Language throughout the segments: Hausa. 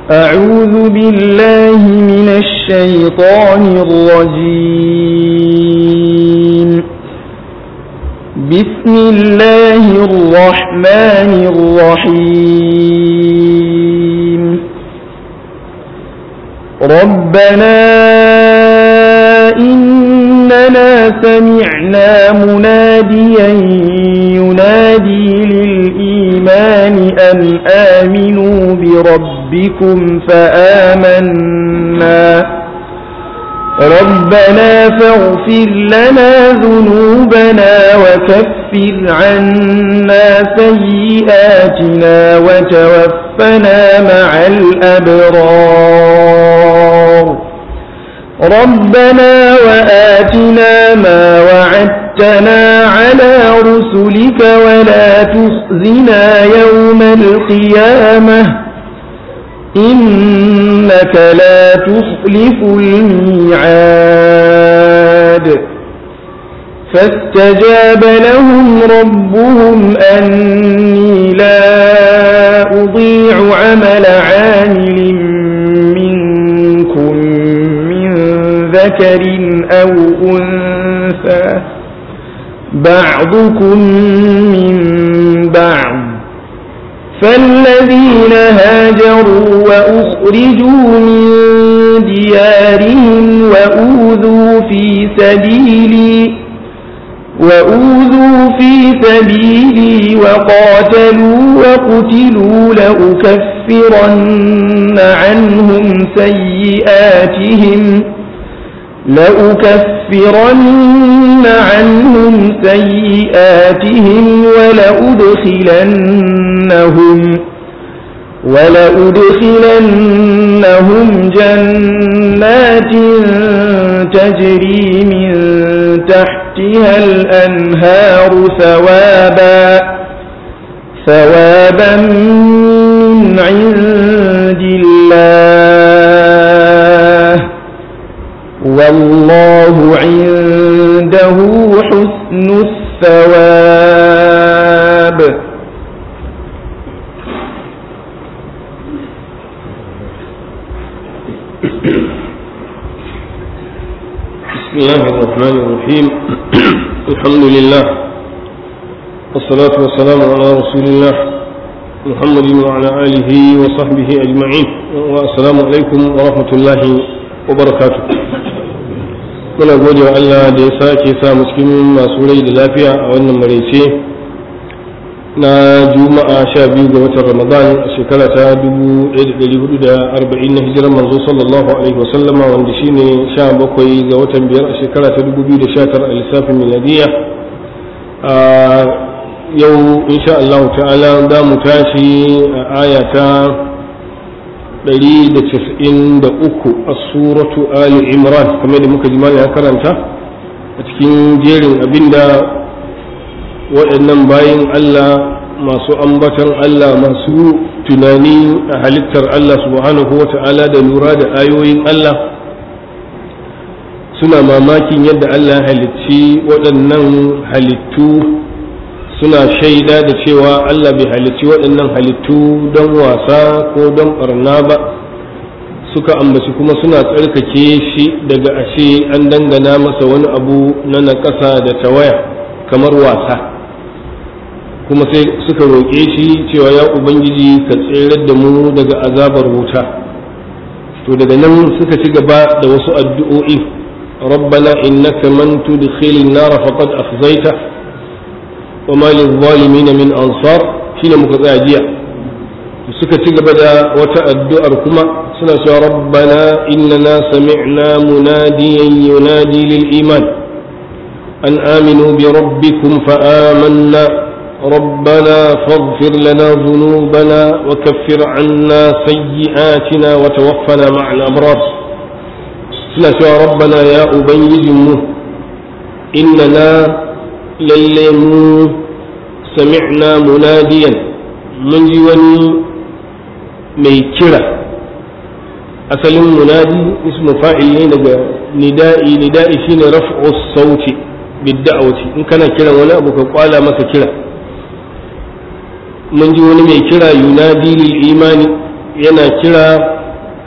أعوذ بالله من الشيطان الرجيم بسم الله الرحمن الرحيم ربنا إننا سمعنا مناديا ينادي للإيمان أن آمنوا بربكم فآمنا ربنا فاغفر لنا ذنوبنا وكفر عنا سيئاتنا وتوفنا مع الأبرار ربنا وآتنا ما وعدتنا على رسلك ولا تخزنا يوم القيامة إنك لا تخلف الميعاد فاستجاب لهم ربهم أني لا أضيع عمل عامل منكم من ذكر أو أنثى بعضكم من بعض فالذين هاجروا وأخرجوا من ديارهم وأوذوا في سبيلي وأوذوا في سبيلي وقاتلوا وقتلوا لأكفرن عنهم سيئاتهم لأكفرن عنهم سيئاتهم ولأدخلنهم ولأدخلنهم جنات تجري من تحتها الأنهار ثوابا ثوابا من عند الله والله عنده حسن الثواب بسم الله الرحمن الرحيم الحمد لله والصلاة والسلام على رسول الله محمد وعلى آله وصحبه أجمعين والسلام عليكم ورحمة الله وبركاته muna gode wa Allah da ya sake sa mu cikin masu rai da lafiya a wannan maraice na juma'a sha biyu ga watan ramadan a shekara ta 1440 na hijirar manzo sallallahu alaihi wasallama wanda shine sha bakwai ga watan biyar a shekara ta 2019 a lissafin miladiya a yau insha Allah ta'ala za mu tashi a aya ta 193 a suratu ali imran kamar da muka ji ya karanta a cikin jerin abinda waɗannan bayan Allah masu ambatan Allah masu tunani a halittar Allah subhanahu wa ta'ala da lura da ayoyin Allah suna mamakin yadda Allah halicci waɗannan halittu suna shaida da cewa Allah bai halicci waɗannan halittu don wasa ko don ɓarna ba suka ambaci kuma suna tsarkake shi daga ashe an dangana masa wani abu na naƙasa da tawaya kamar wasa kuma sai suka roƙe shi cewa ya ubangiji ka tserar da mu daga azabar wuta to daga nan suka ci gaba da wasu addu'o'i rabbana innaka man tudkhilin nar faqad akhzayta wa ma lil-zalimin min ansar shine muka tsaya jiya suka ci gaba da wata addu'ar kuma suna cewa rabbana innana sami'na munadiyan yunadi lil iman an aminu bi rabbikum fa amanna ربنا فاغفر لنا ذنوبنا وكفر عنا سيئاتنا وتوفنا مع الأبرار سنة ربنا يا أبيجم إننا للم سمعنا مناديا من جواني ميكرة أصل منادي اسم فاعل ندائي ندائي شين رفع الصوت بالدعوة إن كان كلا ولا أبوك قال ما كلا mun ji wani mai kira yunadi lil imani yana kira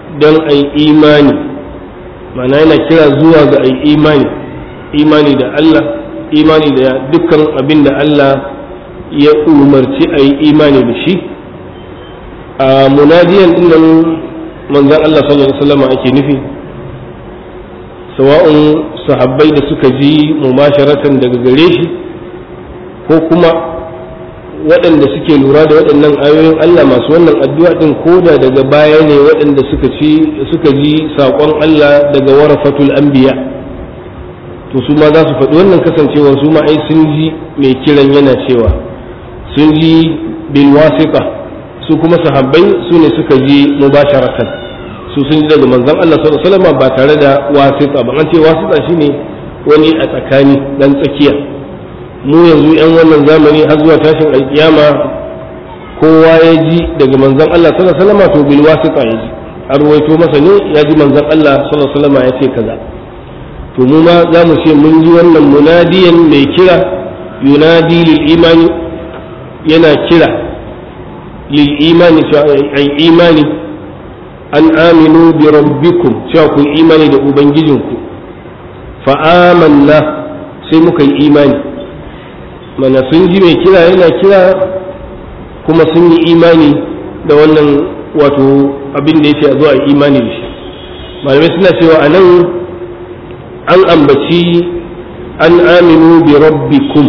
don a yi imani mana yana kira zuwa ga a yi imani imani da Allah imani da dukkan abin da Allah ya umarci a yi imani da shi a munadiyan dinnan manzan Allah sallallahu alaihi wasallam ake nufi sawa'un sahabbai da suka ji mubasharatan daga gare shi ko kuma waɗanda suke lura da waɗannan ayoyin Allah masu wannan addu'a din koda daga baya ne waɗanda suka ci suka ji saƙon Allah daga warafatul anbiya to su ma za su faɗi wannan kasancewar su ma ai sun ji mai kiran yana cewa sun ji bil wasiqa su kuma sahabbai su ne suka ji mubasharatan su sun ji daga manzon Allah sallallahu alaihi wasallam ba tare da wasiqa ba an ce wasiqa shine wani a tsakani dan tsakiya mu yanzu yan wannan zamani har zuwa tashin alkiyama kowa ya ji daga manzon Allah sallallahu alaihi wasallam to bil wasiqa ya ji an ruwaito masa ne ya ji manzon Allah sallallahu alaihi wasallam ya ce kaza to mu ma za mu ce mun ji wannan munadiyan mai kira yunadi lil imani yana kira lil imani ai imani an aminu bi rabbikum cewa ku imani da ubangijinku fa amanna sai muka yi imani mana sun ji mai kira yana kira kuma sun yi imani da wannan wato abin da yake a zuwa imani da shi malamai suna cewa a nan an ambaci an aminu bi rabbikum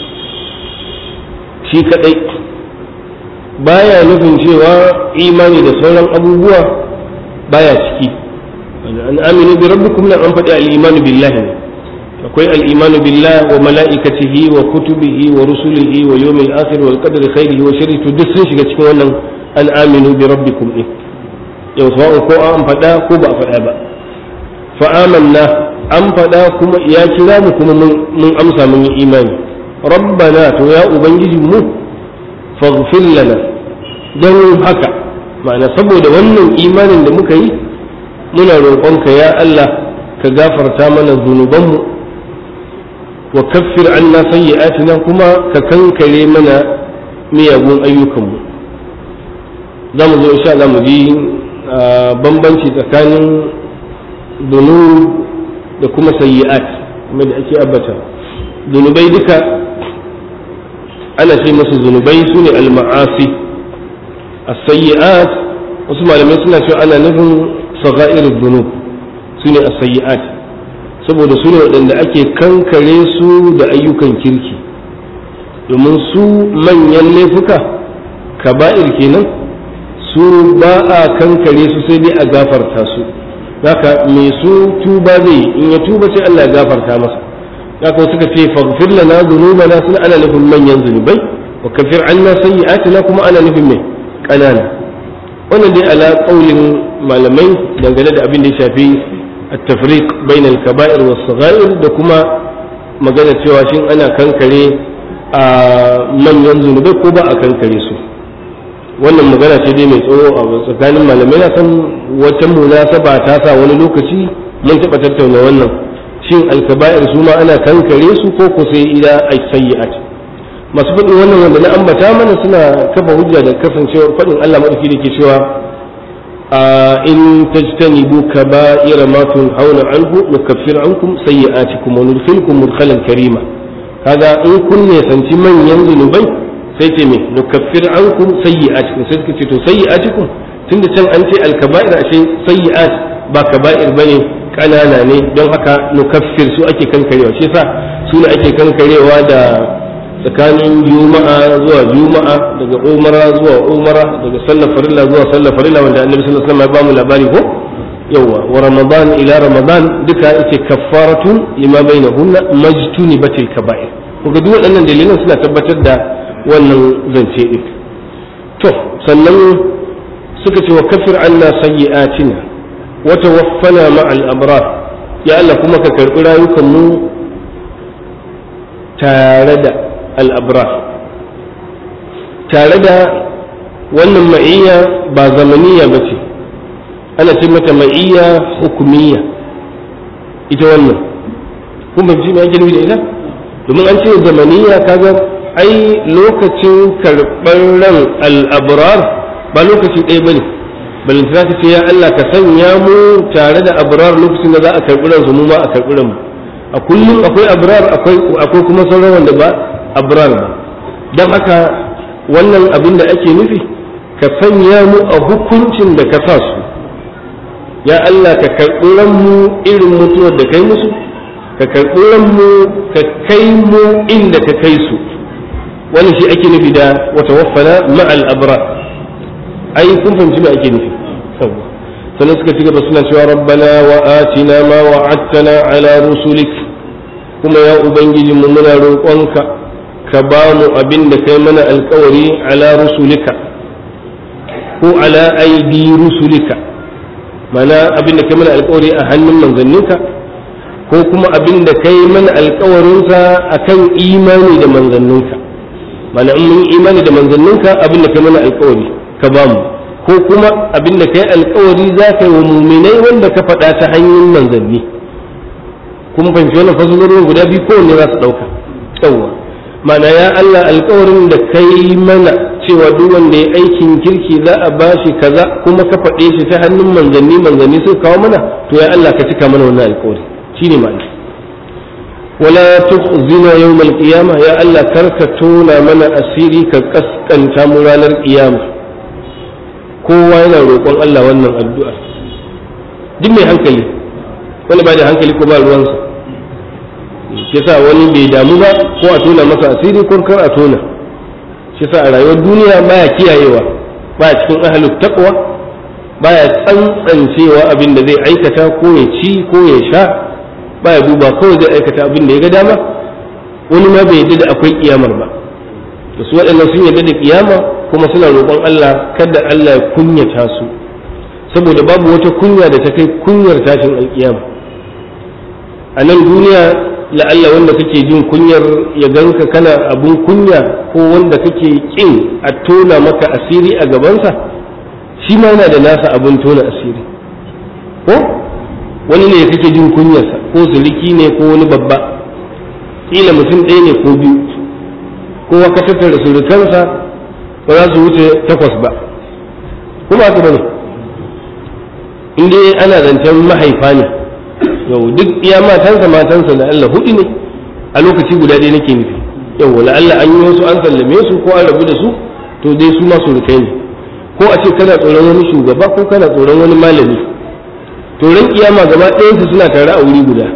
shi kadai baya nufin cewa imani da sauran abubuwa baya ciki an aminu bi rabbikum nan an faɗi al-imanu billahi ne akwai al-imanu billah wa mala'ikatihi wa kutubihi wa rusulihi wa yawmil akhir wal qadri khairihi wa sharrihi to duk sun shiga cikin wannan an aminu bi rabbikum din yau sawa'un ko an faɗa ko ba a faɗa ba fa amanna an faɗa kuma ya kira mu kuma mun amsa mun yi imani rabbana to ya ubangiji mu faghfir lana don haka ma'ana saboda wannan imanin da muka yi muna roƙonka ya Allah ka gafarta mana zunubanmu wa kaffir anna sayyi'atina kuma ka kankare mana miyagun ayyukanmu za mu zo insha Allah mu ji bambanci tsakanin dunub da kuma sayyi'at kuma da ake ambata zunubai duka ana ce musu zunubai su ne al-ma'asi as-sayyi'at wasu malamai suna cewa ana nufin sagha'ir dhunub su ne as-sayyi'at saboda su ne waɗanda ake kankare su da ayyukan kirki domin su manyan laifuka kaba'ir kenan su ba a kankare su sai dai a gafarta su haka me su tuba zai in ya tuba sai Allah ya gafarta masa haka suka ce faghfir lana dhunubana sun ana nufin manyan zunubai wa kafir anna sayyi'atina kuma ana nufin mai kanana wannan dai ala qaulin malamai dangane da abin da ya shafi at-tafriq bain al-kaba'ir was-saghair da kuma magana cewa shin ana kankare a manyan zunubai ko ba a kankare su wannan magana ce dai mai tsoro a tsakanin malamai na san wata munasaba ta sa wani lokaci mun taɓa tattauna wannan shin alkaba'ir su ma ana kankare su ko ko sai ila ay sayyi'at masu faɗin wannan wanda na ambata mana suna kafa hujja da kasancewar faɗin Allah madauki da ke cewa in tajtanibu kaba'ira ma tunhauna anhu nukaffir ankum sayyi'atikum wa nudkhilkum mudkhalan karima kaga in kun ne sanci manyan zunubai sai ce me nukaffir ankum sayyi'atikum sai suka ce to sayyi'atikum tunda can an ce alkaba'ir ashe sayyi'at ba kaba'ir bane kanana ne don haka nukaffir su ake kankarewa shi yasa su ne ake kankarewa da tsakanin juma'a zuwa juma'a daga umara zuwa umara daga sallar farilla zuwa sallar farilla wanda annabi sallallahu alaihi wasallam ya bamu labari ko yawa wa ramadan ila ramadan duka yace kaffaratu lima bainahunna majtunibatil kaba'ir kuga duk waɗannan dalilan suna tabbatar da wannan zance din to sannan suka ce wa kafir anna sayyi'atina wa tawaffana ma'al abrar ya Allah kuma ka karbi rayukan mu tare da al-abrar tare da wannan ma'iyya ba zamaniya ba ce ana ce mata ma'iyya hukumiyya ita wannan kun fahimci me ake nufi da ita domin an ce zamaniya kaga ai lokacin karɓar ran al'abrar ba lokaci ɗaya ba ne balantana ka ce ya Allah ka sanya mu tare da abrar lokacin da za a karɓi ransu mu ma a karɓi ranmu a kullum akwai abrar akwai akwai kuma sauran wanda ba abrar ba don haka wannan abin da ake nufi ka sanya mu a hukuncin da ka sa su ya Allah ka karɓi ranmu irin mutuwar da kai musu ka karɓi ranmu ka kai mu inda ka kai su wani shi ake nufi da wata waffana ma'al abrar ai kun fahimci me ake nufi sannan suka ci gaba suna cewa rabbana wa atina ma wa'adtana ala rusulik kuma ya ubangijin mu muna roƙonka ka ba mu abin da kai mana alkawari ala rusulika ko ala aidi rusulika mana abin da kai mana alkawari a hannun manzanninka ko kuma abin da kai mana alkawarinsa akan imani da manzanninka mana in mun imani da manzanninka abin da kai mana alkawari ka ba mu ko kuma abin da kai alkawari za ka yi wa muminai wanda ka faɗa ta hanyar manzanni kuma fahimci wannan fasarorin guda biyu kowanne za su ɗauka yawwa mana ya Allah alkawarin da kai mana cewa duk wanda ya aikin kirki za a bashi kaza kuma ka faɗe shi ta hannun manzanni manzanni suka kawo mana to ya Allah ka cika mana wannan alkawari shine ma'ana wala tukhzina yawmal qiyamah ya Allah karka tona mana asiri ka kaskanta mu ranar qiyama kowa yana roƙon Allah wannan addu'a duk mai hankali wani ba da hankali ko ba ruwansa shi sa wani bai damu ba ko a tona masa asiri ko kar a tona shi sa a rayuwar duniya baya kiyayewa baya cikin ahalut taqwa baya tsantsancewa abin da zai aikata ko ya ci ko ya sha baya duba kawai zai aikata abin da ya ga dama wani ma bai yadda da akwai kiyamar ba da su waɗannan sun yadda da kiyama kuma suna roƙon Allah kada Allah ya kunyata su saboda babu wata kunya da ta kai kunyar tashin alkiyama a nan duniya la'alla wanda kake jin kunyar ya ganka kana abun kunya ko wanda kake kin a tona maka asiri a gabansa shi ma yana da nasa abun tona asiri ko wani ne kake jin kunyarsa ko suliki ne ko wani babba kila mutum ɗaya ne ko biyu kowa ka tattara surukansa ba za su wuce takwas ba kuma haka bane in dai ana zancen mahaifa ne yau duk iya matansa matansa da Allah hudu ne a lokaci guda ɗaya nake nufi yau la Allah an yi wasu an sallame su ko an rabu da su to dai su ma surukai ne ko a ce kana tsoron wani shugaba ko kana tsoron wani malami to ran kiyama gaba ɗayansu suna tare a wuri guda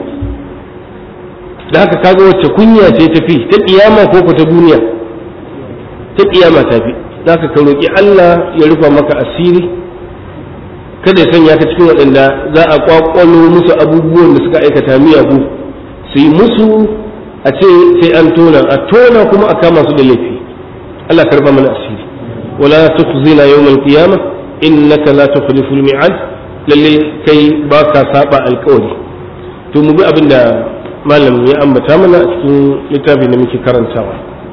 da haka kaga wacce kunya ce tafi ta kiyama ko ko ta duniya ta kiyama tafi da haka ka roki Allah ya rufa maka asiri kada ya sanya ka cikin waɗanda za a kwakwalo musu abubuwan da suka aikata miyagu su yi musu a ce sai an tona a tona kuma a kama su da laifi Allah karba mana asiri wala tukhzina yawmal qiyamah innaka la tukhlifu al-mi'ad lalle kai baka saba alƙawari to mu bi abinda malam ya ambata mana a cikin littafin da muke karantawa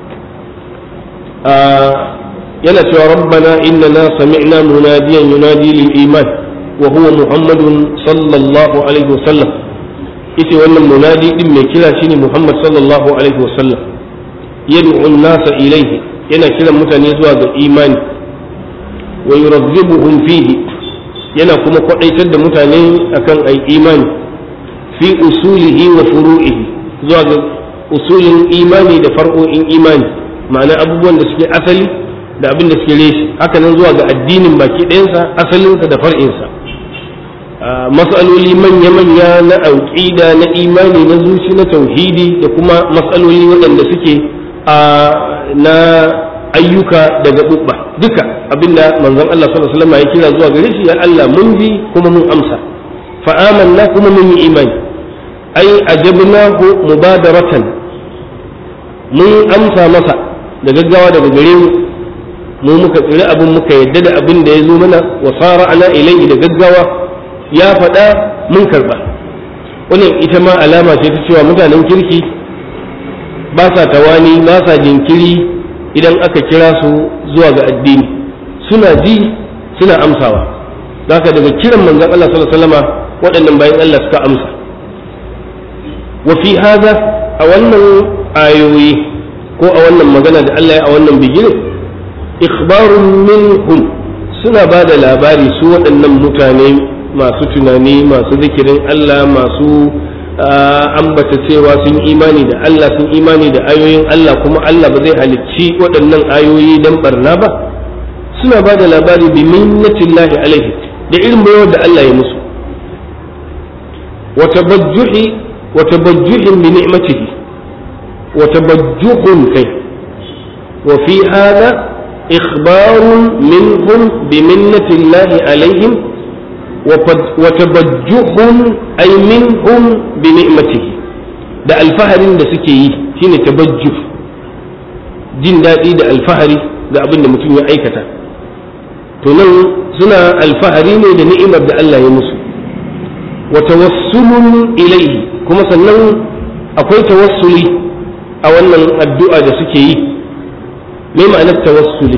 yana cewa rabbana innana sami'na munadiyan yunadi lil iman wa huwa muhammadun sallallahu alaihi wasallam ita wannan munadi din mai kira shine muhammad sallallahu alaihi wasallam yad'u an-nasa ilayhi yana kiran mutane zuwa ga imani wa yuraghibuhum fihi yana kuma kwadaitar da mutane akan ai imani fi usulihi wa furu'ihi zuwa ga usulin imani da far'o'in imani ma'ana abubuwan da suke asali da abin da suke reshi haka nan zuwa ga addinin baki ɗayansa asalinsa da far'insa matsaloli manya-manya na auƙida na imani na zuci na tauhidi da kuma matsaloli waɗanda suke na ayyuka da gaɓuɓɓa duka abinda manzon Allah sallallahu alaihi wasallam ya kira zuwa gare shi ya Allah mun bi kuma mun amsa fa amanna kuma mun yi imani ai ajabnahu mubadaratan mun amsa masa da gaggawa daga gare mu mu muka tsiri abin muka yadda da abin da ya zo mana wa sara ana ilaihi da gaggawa ya faɗa mun karɓa wannan ita ma alama ce ta cewa mutanen kirki ba sa tawani ba sa jinkiri idan aka kira su zuwa ga addini suna ji suna amsawa haka daga kiran manzon Allah sallallahu alaihi wasallama waɗannan bayan Allah suka amsa wa fi hada a wannan ayoyi ko a wannan magana da Allah ya a wannan bigire ikhbarun minhum suna ba da labari su waɗannan mutane masu tunani masu zikirin Allah masu ambata cewa sun imani da Allah sun imani da ayoyin Allah kuma Allah ba zai halicci waɗannan ayoyi don barna ba suna ba da labari bi minnatillahi alaihi da irin bayar da Allah ya musu wa tabajjuhi wa tabajjuhin bi ni'matihi wa tabajjuhun kai wa fi hada ikhbarun minhum bi minnatillahi alaihim wa tabajjuhun ay minhum bi ni'matihi da alfaharin da suke yi shine tabajjuh jin daɗi da alfahari ga abin da mutum ya aikata to nan suna alfahari ne da ni'imar da Allah ya musu wa tawassulun ilaihi kuma sannan akwai tawassuli a wannan addu'a da suke yi me ma'anar tawassuli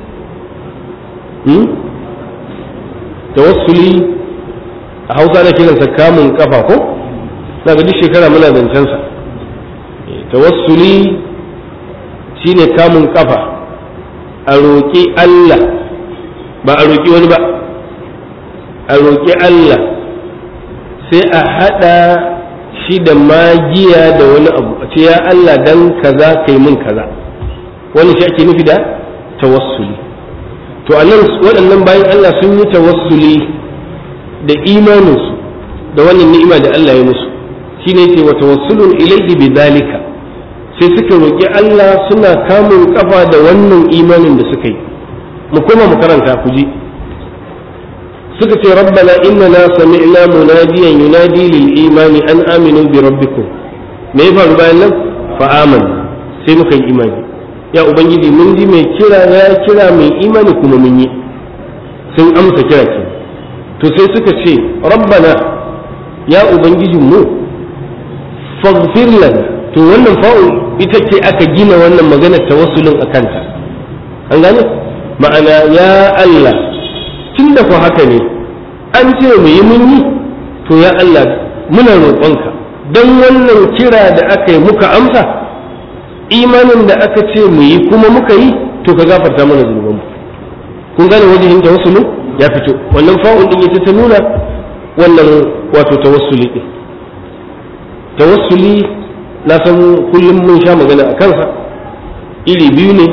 hmm? tawassuli a hausa na kiransa kamun kafa ko na ga duk shekara muna zancensa tawassuli shine kamun kafa a roƙi Allah ba a roƙi wani ba a roƙi Allah sai a haɗa shi da magiya da wani abu a ce ya Allah dan kaza kai mun kaza wani shi ake nufi da tawassuli to a nan waɗannan bayan Allah sun yi tawassuli da imaninsu da wannan ni'ima da Allah ya musu shine ce wa tawassulun ilayhi bi zalika sai suka roƙi Allah suna kamun kafa da wannan imanin da suka yi mu koma mu karanta ku ji suka ce rabbana innana sami'na munadiyan yunadi lil imani an aminu bi rabbikum me ya faru bayan nan fa amanna sai muka yi imani ya ubangiji mun ji mai kira ya kira mai imani kuma mun yi sun amsa kira ke to sai suka ce rabbana ya ubangijin mu faghfir lana to wannan fa'u ita ce aka gina wannan maganar tawassulin a kanta an gane ma'ana ya Allah tun da ku haka ne an ce mu yi mun yi to ya Allah muna roƙonka don wannan kira da aka yi muka amsa imanin da aka ce mu yi kuma muka yi to ka gafarta mana zunubanmu kun gane wajen tawassulin ya fito wannan fa'un din ita ta nuna wannan wato tawassuli din tawassuli na san kullum mun sha magana a kansa iri biyu ne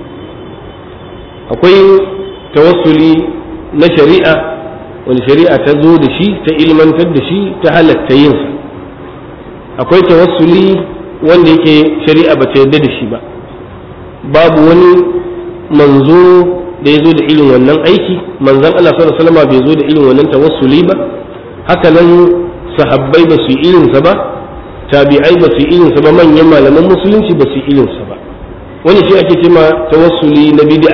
akwai tawassuli na shari'a wani shari'a ta zo da shi ta ilmantar da shi ta halatta yinsa akwai tawassuli wanda yake shari'a ba ta yarda da shi ba babu wani manzo da ya zo da irin wannan aiki manzon Allah sallallahu alaihi wasallam bai zo da irin wannan tawassuli ba haka nan sahabbai ba su yi irinsa ba tabi'ai ba su yi irinsa ba manyan malaman musulunci ba su yi irinsa ba wani shi ake cema tawassuli na bid'a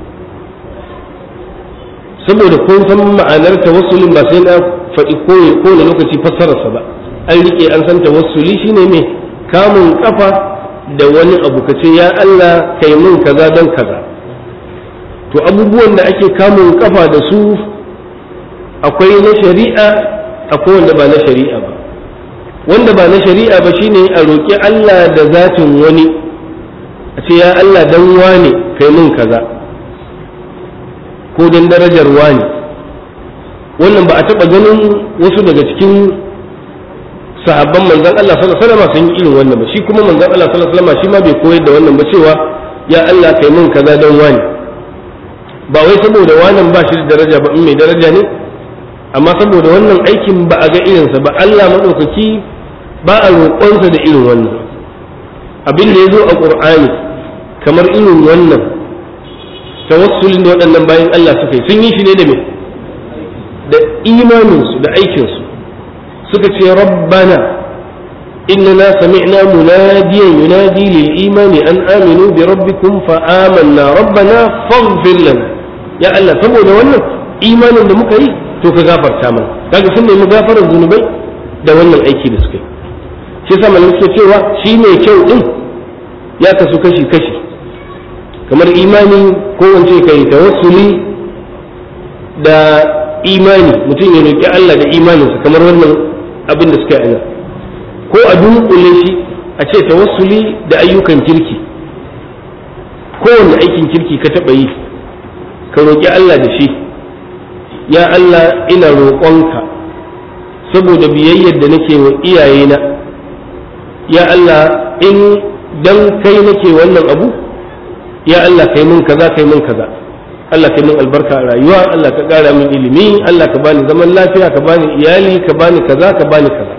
saboda kun san ma'anar tawassulin ba sai na faɗi kowane lokaci fassararsa ba an rike an san tawassuli shine mai kamun kafa da wani abu ka ce ya Allah kai mun kaza don kaza to abubuwan da ake kamun kafa da su akwai na shari'a akwai wanda ba na shari'a ba wanda ba na shari'a ba shine a roƙi Allah da zatin wani a ce ya Allah dan wane kai mun kaza ko dan darajar wane wannan ba a taɓa ganin wasu daga cikin sahabban manzon Allah sallallahu alaihi wasallam sun yi irin wannan ba shi kuma manzon Allah sallallahu alaihi wasallam shi ma bai koyar da wannan ba cewa ya Allah kai mun kaza dan wane ba wai saboda wannan ba shi da daraja ba in mai daraja ne amma saboda wannan aikin ba a ga irinsa ba Allah maɗaukaki ba a roƙonsa da irin wannan abin da ya zo a ƙur'ani kamar irin wannan tawassulin da waɗannan bayan Allah suka yi sun yi shi ne da me da imaninsu da aikinsu suka ce rabbana إننا سمعنا مناديا ينادي للإيمان أن آمنوا بربكم فآمنا ربنا فاغفر لنا يا الله سبو ده wannan imanin da muka yi to ka gafarta mana kaga sun nemi gafarar zunubai da wannan aiki da suka yi shi yasa malamin suke cewa shi mai kyau din ya kasu kashi kashi kamar imani ko wance kai tawassuli da imani mutum ya roki Allah da imaninsa kamar wannan abin da suka yi ko a dunkule shi a ce tawassuli da ayyukan kirki kowane aikin kirki ka taɓa yi ka roƙi Allah da shi ya Allah ina roƙonka saboda biyayyar da nake wa iyayena ya Allah in dan kai nake wannan abu ya Allah kai mun kaza kai mun kaza Allah kai mun albarka a rayuwa Allah ka ƙara min ilimi Allah ka bani zaman lafiya ka bani iyali ka bani kaza ka bani kaza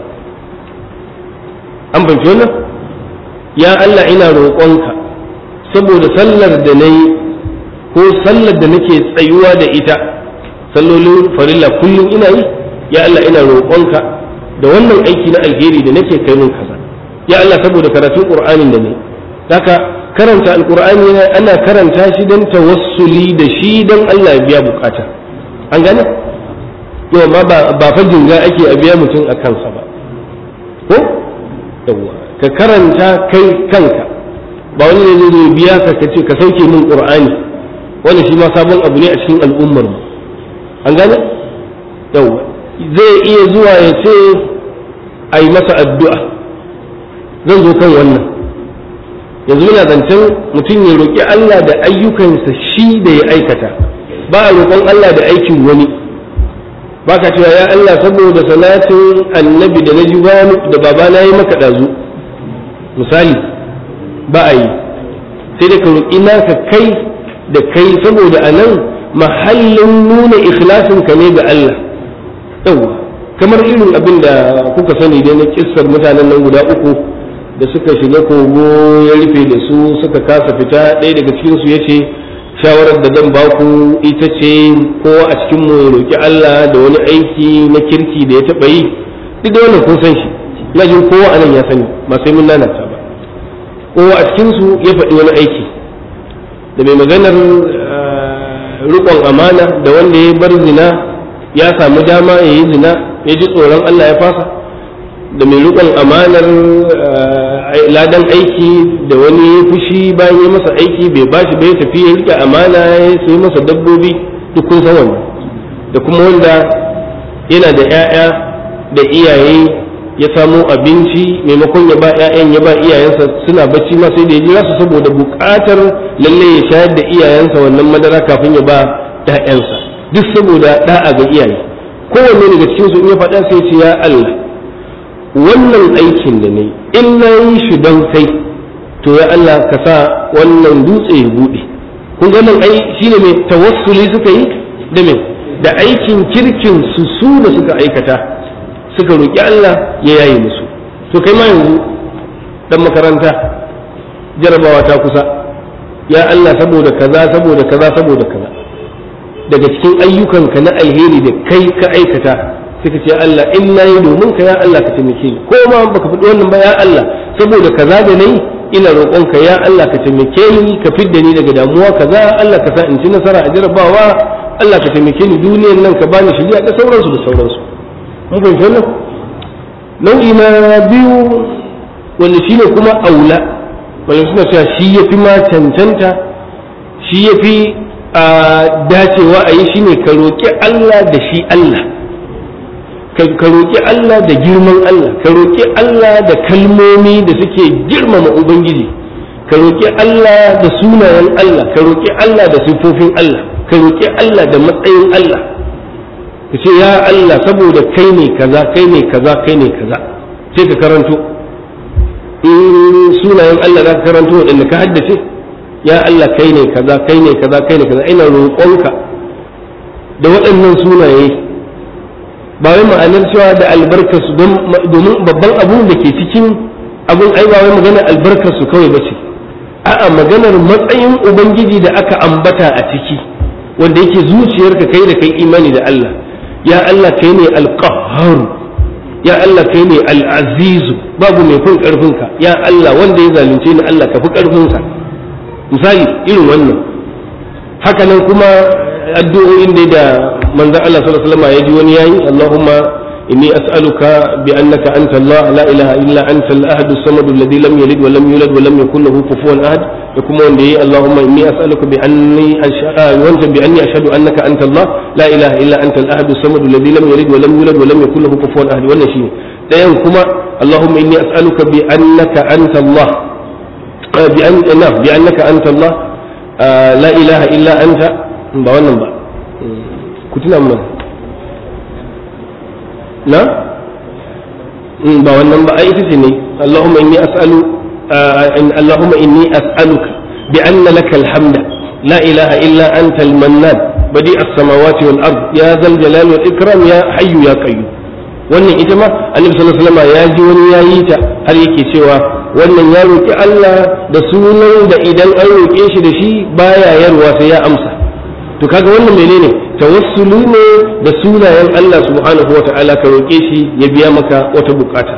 an fahimci wannan ya Allah ina roƙonka saboda sallar da na yi ko sallar da nake tsayuwa da ita sallolin farilla kullum ina yi ya Allah ina roƙonka da wannan aiki na alheri da nake kai mun kaza ya Allah saboda karatun qur'anin da ne haka karanta alqur'ani ana karanta shi dan tawassuli da shi dan Allah ya biya bukata an gane yau ma ba ba fa jinga ake a biya mutum a kansa ba ko yawa ka karanta kai kanka ba wani ne zai biya ka ka ce ka sauke min qur'ani wani shi ma sabon abu ne a cikin al'ummar mu an gane yawa zai iya zuwa ya ce a yi masa addu'a zan zo kan wannan yanzu muna zancen mutum ya roƙi Allah da ayyukansa shi da ya aikata ba a roƙon Allah da aikin wani ba ka cewa ya Allah saboda salatin annabi da na ji da babana ya maka ɗazu misali ba a yi sai da ka roƙi naka kai da kai saboda a nan mahallin nuna ikhlasinka ne ga Allah yawwa kamar irin abin da kuka sani dai na kissar mutanen nan guda uku da suka shiga kogo ya rufe da su suka kasa fita ɗaya daga cikinsu ya ce shawarar da zan ba ku ita ce kowa a cikin mu ya roƙi Allah da wani aiki na kirki da ya taɓa yi duk da wannan kun san shi ina jin kowa a nan ya sani ba sai mun lalata ba kowa a cikinsu ya faɗi wani aiki da mai maganar riƙon amana da wanda ya bar zina ya samu dama ya yi zina ya ji tsoron Allah ya fasa da mai riƙon amanar ladan aiki da wani ya fushi bayan ya masa aiki bai bashi bai tafi ya riƙe amana ya sai masa dabbobi duk kun san wannan da kuma wanda yana da 'ya'ya da iyaye ya samo abinci maimakon ya ba 'ya'yan ya ba iyayensa suna bacci ma sai da ya jira su saboda buƙatar lalle ya shayar da iyayensa wannan madara kafin ya ba 'ya'yansa duk saboda da'a ga iyaye kowanne daga cikin su in ya faɗa sai ce ya Allah wannan aikin da ne in na yi shi don kai to ya Allah ka sa wannan dutse ya buɗe kun ga nan ai shine mai tawassuli suka yi da me da aikin kirkin su su da suka aikata suka roƙi Allah ya yaye musu to kai ma yanzu dan makaranta jarabawa ta kusa ya Allah saboda kaza saboda kaza saboda kaza daga cikin ayyukanka na alheri da kai ka aikata suka ce Allah in na yi domin ka ya Allah ka taimake ni ko ma baka faɗi wannan ba ya Allah saboda kaza da nayi ina roƙonka ya Allah ka taimake ni ka fidda ni daga damuwa kaza Allah ka sa in ci nasara a jarabawa Allah ka taimake ni duniyar nan ka bani shiriya da sauransu da sauransu mun fahimci wannan nau'i na biyu wanda shine kuma aula wanda suna cewa shi yafi ma cancanta shi yafi a dacewa a yi shine ka roƙi Allah da shi Allah ka roƙi Allah da girman Allah ka roƙi Allah da kalmomi da suke girmama Ubangiji ka roƙi Allah da sunayen Allah ka roƙi Allah da siffofin Allah ka roƙi Allah da matsayin Allah ka ce ya Allah saboda kai ne kaza kai ne kaza kai ne kaza sai ka karanto in sunayen Allah za ka karanto waɗanda ka haddace ya Allah kai ne kaza kai ne kaza kai ne kaza ina roƙonka da waɗannan sunaye ba wai ma'anar cewa da albarkarsu domin babban abun da ke cikin abun ai ba wai maganar albarkarsu kawai ba ce a'a maganar matsayin ubangiji da aka ambata a ciki wanda yake zuciyarka kai da kai imani da Allah ya Allah kai ne alqahhar ya Allah kai ne al'azizu babu mai fin karfinka ya Allah wanda ya zalunce ni Allah ka fi karfinsa misali irin wannan haka nan kuma addu'o'in da da manzon Allah sallallahu alaihi wasallam ya ji wani yayi Allahumma inni as'aluka bi annaka anta Allah la ilaha illa anta al-ahad as-samad alladhi lam yalid wa lam yulad wa lam yakul lahu kufuwan ahad da kuma wanda yayi Allahumma inni as'aluka bi anni wanta bi anni ashhadu annaka anta Allah la ilaha illa anta al-ahad as-samad alladhi lam yalid wa lam yulad wa lam yakul lahu kufuwan ahad wannan shine dayan kuma Allahumma inni as'aluka bi annaka anta Allah bi an bi annaka anta Allah la ilaha illa anta ba wannan ba ku tuna mun na ba wannan ba ai ita ce ne Allahumma inni as'alu Allahumma inni as'aluka bi anna laka alhamda la ilaha illa anta al-mannan badi as-samawati wal ard ya zal jalal wal ikram ya hayyu ya qayyum wannan ita ma annabi sallallahu alaihi wasallam ya ji wani yayi ta har yake cewa wannan ya roki Allah da sunan da idan an roke shi da shi baya yarwa sai ya amsa to kaga wannan menene tawassuli ne da sunayen Allah subhanahu wa ta'ala ka roƙe shi ya biya maka wata bukata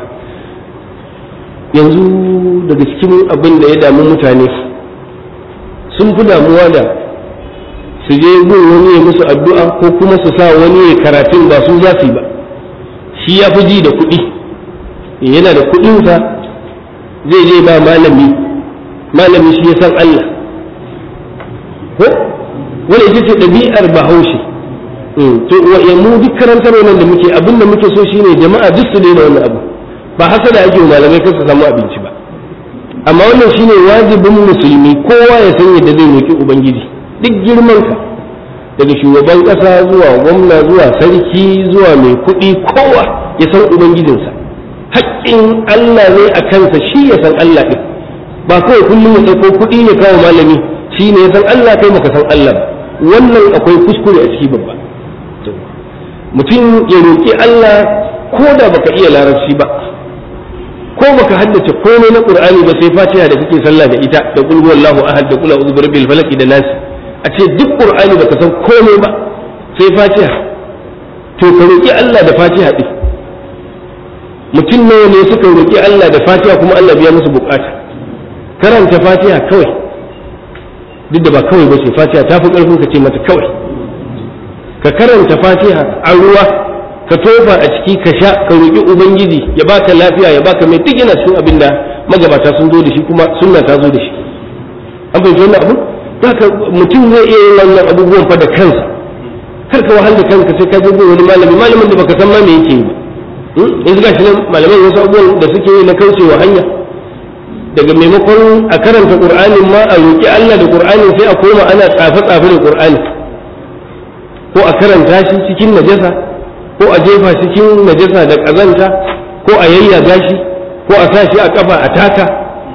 yanzu daga cikin abin da ya damu mutane sun fi damuwa da su je gun wani ya musu addu'a ko kuma su sa wani ya karatun ba su za su yi ba shi ya fi ji da kuɗi yana da kuɗinsa zai je ba malami malami shi ya san Allah ko wani ita ce ɗabi'ar bahaushe to ya mu duk karantar wannan da muke abin da muke so shine jama'a duk su daina wannan abu ba hasada ake wa malamai kan su samu abinci ba amma wannan shine wajibin musulmi kowa ya san yadda zai roki ubangiji duk girman ka daga shugaban kasa zuwa gwamna zuwa sarki zuwa mai kuɗi kowa ya san ubangijinsa haƙƙin Allah ne a kansa shi ya san Allah ɗin ba kawai kullum ya ɗauko kuɗi ya kawo malami shi ne ya san Allah kai baka san Allah ba wannan akwai kuskure a ciki babba mutum ya roƙi Allah ko da baka iya larabci ba ko baka haddace komai na Qur'ani ba sai Fatiha da kake sallah da ita da qul huwallahu ahad da qul a'udhu birabbil falaq da nas a ce duk Qur'ani baka san komai ba sai Fatiha to ka roƙi Allah da Fatiha din mutum nawa ne suka roƙi Allah da Fatiha kuma Allah biya musu bukata karanta Fatiha kawai duk da ba kawai ba ce fatiha ta fi ƙarfin ka ce mata kawai ka karanta fatiha a ruwa ka tofa a ciki ka sha ka roƙi ubangiji ya baka lafiya ya baka mai duk yana cikin abin da magabata sun zo da shi kuma sunna ta zo da shi an fahimci wannan abu haka mutum zai iya yin wannan abubuwan fa da kansa kar ka wahal da kanka sai ka je wani malami malamin da baka san ma me yake yi ba yanzu ga shi nan malamai wasu abubuwan da suke yi na kaucewa hanya daga maimakon a karanta qur'anin ma a roƙi Allah da qur'anin sai a koma ana tsafe tsafe da qur'ani ko a karanta shi cikin najasa ko a jefa cikin najasa da ƙazanta ko a yayyaga shi ko a sa shi a kafa a taka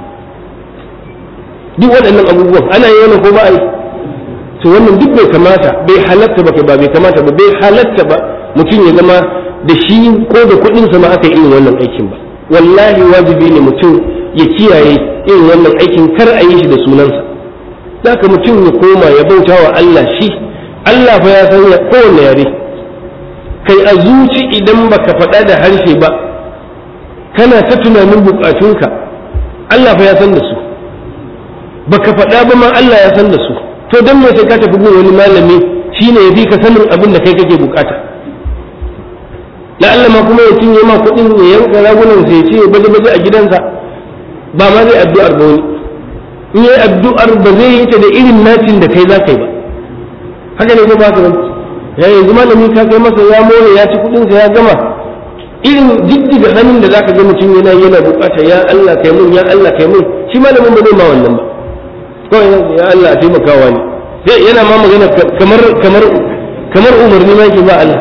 duk waɗannan abubuwan ana yi wani ko ba a yi to wannan duk bai kamata bai halatta ba ba bai kamata ba bai halatta ba mutum ya zama da shi ko da kuɗinsa ma aka yi irin wannan aikin ba wallahi wajibi ne mutum ya kiyaye irin wannan aikin kar a yi shi da sunansa ka mutum ya koma ya bauta wa Allah shi Allah fa ya san kowanne yare kai a zuci idan baka faɗa da harshe ba kana ta tunanin bukatunka Allah fa ya san da su baka faɗa ba ma Allah ya san da su to dan me sai ka tafi gun wani malami shine ya fi ka sanin abin da kai kake bukata la'alla ma kuma ya cinye ma kuɗin ya yanka ragunan sai ce ya baje baje a gidansa ba ma zai addu'ar ba wani in yi addu'ar ba zai yi ta da irin nacin da kai za ka yi ba haka ne ko ba ka wani ya yanzu malami ka kai masa ya more ya ci kuɗinsa ya gama irin jijjiga hannun da zaka ga mutum yana yana bukata ya Allah kai mun ya Allah kai mun shi malamin ba zai ma wannan ba kawai ya Allah a taimakawa ne sai yana ma magana kamar kamar kamar umarni ma yake ba Allah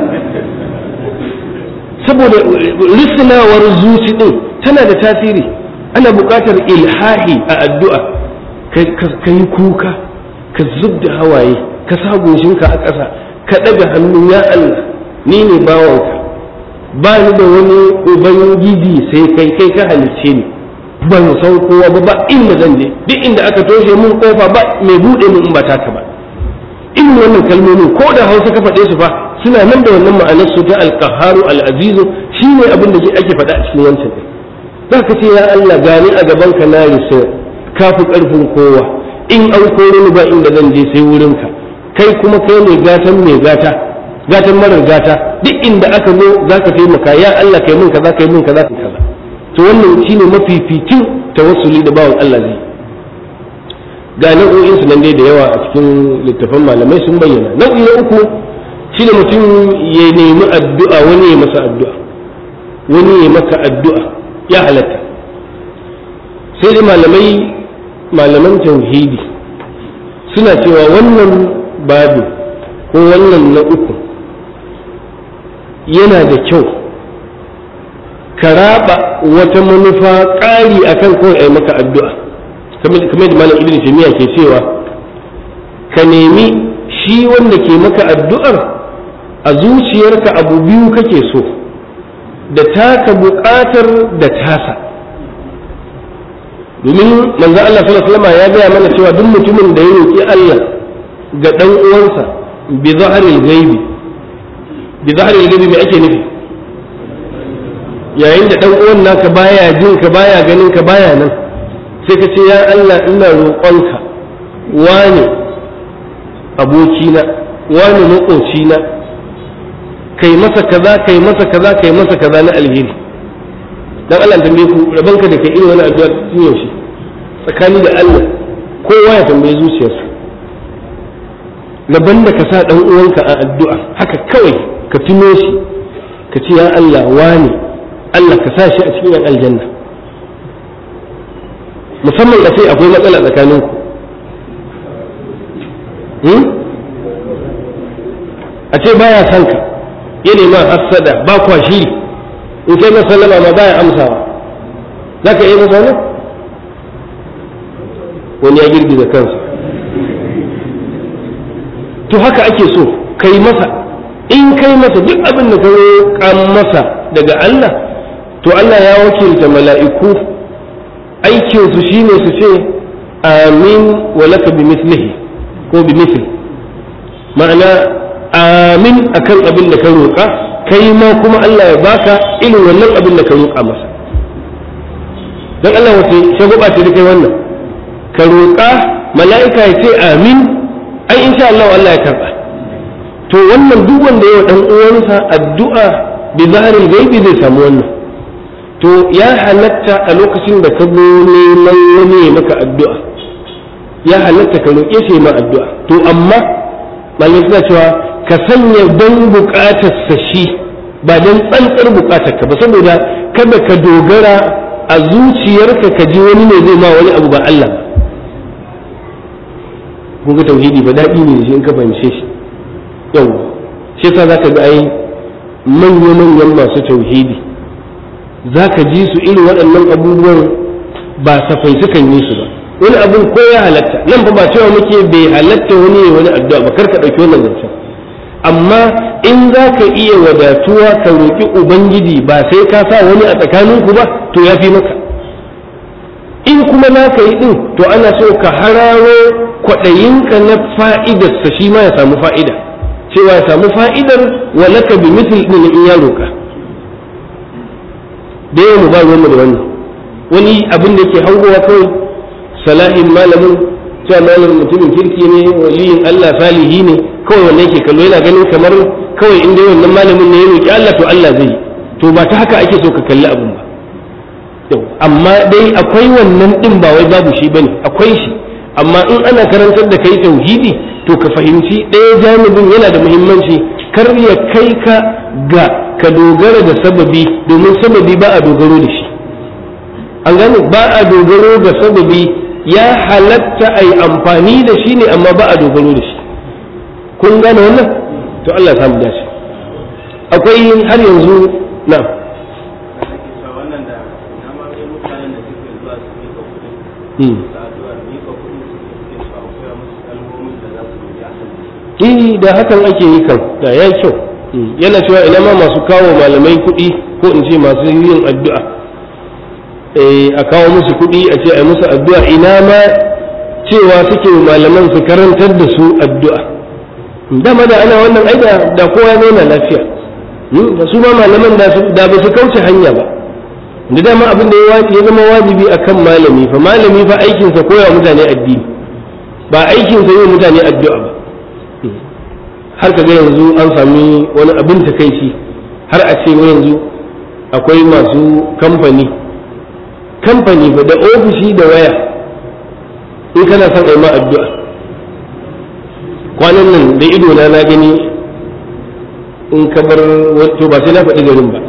saboda risnawar zuci din tana da tasiri ana buƙatar ilhahi a addu'a ka yi kuka ka zub da hawaye ka sa goshinka a ƙasa ka ɗaga hannu ya Allah ni ne bawanka ba ni da wani ubangiji sai kai kai ka halicce ni ban san kowa ba ba inda zan je duk inda aka toshe mun kofa ba mai buɗe mun in ba taka ba in wannan kalmomin ko da hausa ka faɗe su fa suna nan da wannan ma'anar su ta alqaharu alazizu shine abin da ake faɗa a cikin wancan din za ka ce ya Allah gani a gaban ka na risa ka fi ƙarfin kowa in an kore ni ba inda zan je sai wurinka kai kuma kai ne gatan mai gata gatan marar gata duk inda aka zo za ka taimaka ya Allah kai mun kaza kai mun kaza kai kaza to wannan shine mafificin tawassuli da bawan Allah zai ga nau'o'in su nan dai da yawa a cikin littafan malamai sun bayyana nau'i na uku shine mutum ya nemi addu'a wani ya masa addu'a wani ya maka addu'a ya halatta sai dai malamai malaman tauhidi suna cewa wannan babu ko wannan na uku yana da kyau ka raba wata manufa ƙari akan kawai ai maka addu'a kamar da malam ibn taymiya ke cewa ka nemi shi wanda ke maka addu'ar a zuciyarka abu biyu kake so da taka buƙatar da tasa domin manzo Allah sallallahu alaihi wasallam ya gaya mana cewa duk mutumin da ya roki Allah ga dan uwansa bi zahril ghaibi bi zahril ghaibi me ake nufi yayin da dan uwan naka baya jin ka baya ganin ka baya nan sai ka ce ya Allah ina roƙonka wane abokina wane maƙocina kai masa kaza kai masa kaza kai masa kaza na alheri dan Allah tambaye ku rabanka da kai irin wani addu'a tun yaushe tsakani da Allah kowa ya tambaye zuciyarsa raban da ka sa dan uwanka a addu'a haka kawai ka tuno shi ka ce ya Allah wane Allah ka sa shi a cikin aljanna musamman a ce akwai matsala tsakaninku a ce baya son ka ya nema hassada ba kwa shiri in kai masa sallama ma baya amsawa za ka iya masa wannan wani ya girgiza kansa to haka ake so kai masa in kai masa duk abin da ka roƙan masa daga Allah to Allah ya wakilta mala'iku aikinsu shine su ce amin wa laka bi mislihi ko bi misli ma'ana amin akan abin da ka roƙa kai ma kuma Allah ya baka irin wannan abin da ka roƙa masa don Allah wace shagwaba ce da kai wannan ka roƙa mala'ika ya ce amin ai insha Allah Allah ya karɓa to wannan duk wanda yawa dan uwansa addu'a bi zahril gaibi zai samu wannan to ya halatta a lokacin da ka zo neman wani ya maka addu'a ya halatta ka roƙe shi ma addu'a to amma malamai suna cewa ka sanya don buƙatar sa shi ba don tsantsar buƙatar ka ba saboda kada ka dogara a zuciyarka ka ji wani ne zai ma wani abu ba Allah ba kun ga tauhidi ba daɗi ne shi in ka fahimce shi yau shi yasa zaka ga ai manya manyan masu tauhidi zaka ji su irin waɗannan abubuwan ba safai sukan yi su ba wani abun ko ya halatta nan fa ba cewa muke bai halatta wani ya wani addu'a ba kar ka ɗauki wannan zancen amma in za ka iya wadatuwa ka roƙi ubangiji ba sai ka sa wani a tsakaninku ba to ya fi maka in kuma na ka yi ɗin to ana so ka hararo kwaɗayinka na fa'idarsa shi ma ya samu fa'ida cewa ya samu fa'idar walaka bi misal ɗin in ya roƙa da yawan mu ba ruwanmu da wannan wani abin da ke hangowa kawai salahin malamin cewa malamin mutumin kirki ne waliyin Allah salihi ne kawai wanda yake kallo yana ganin kamar kawai inda wannan malamin ne ya roƙi Allah to Allah zai to ba ta haka ake so ka kalli abin ba amma dai akwai wannan din ba wai babu shi bane akwai shi amma in ana karantar da kai tauhidi to ka fahimci ɗaya janibin yana da muhimmanci kar ya kai ka ga ka dogara da sababi domin sababi ba a dogaro da shi an gane ba a dogaro da sababi ya halatta a yi amfani da shi ne amma ba a dogaro da shi kun gane wannan to Allah ya samu dace akwai har yanzu na Eh da hakan ake yi kan da ya kyau yana cewa ina ma masu kawo malamai kuɗi ko in ce masu yin addu'a a kawo musu kuɗi a ce a musu addu'a ina ma cewa suke malaman su karantar da su addu'a dama da ana wannan aida da kowa ya zauna lafiya da su ma malaman da ba su kauce hanya ba da dama abin da ya zama wajibi akan malami fa malami fa aikinsa koya mutane addini ba aikinsa yi mutane addu'a ba har ka ga yanzu an sami wani abin takaici har a ce yanzu akwai masu kamfani kamfani ba da ofishi da waya in kana son ai ma addu'a kwanan nan da ido na na gani in ka bar to ba sai na faɗi garin ba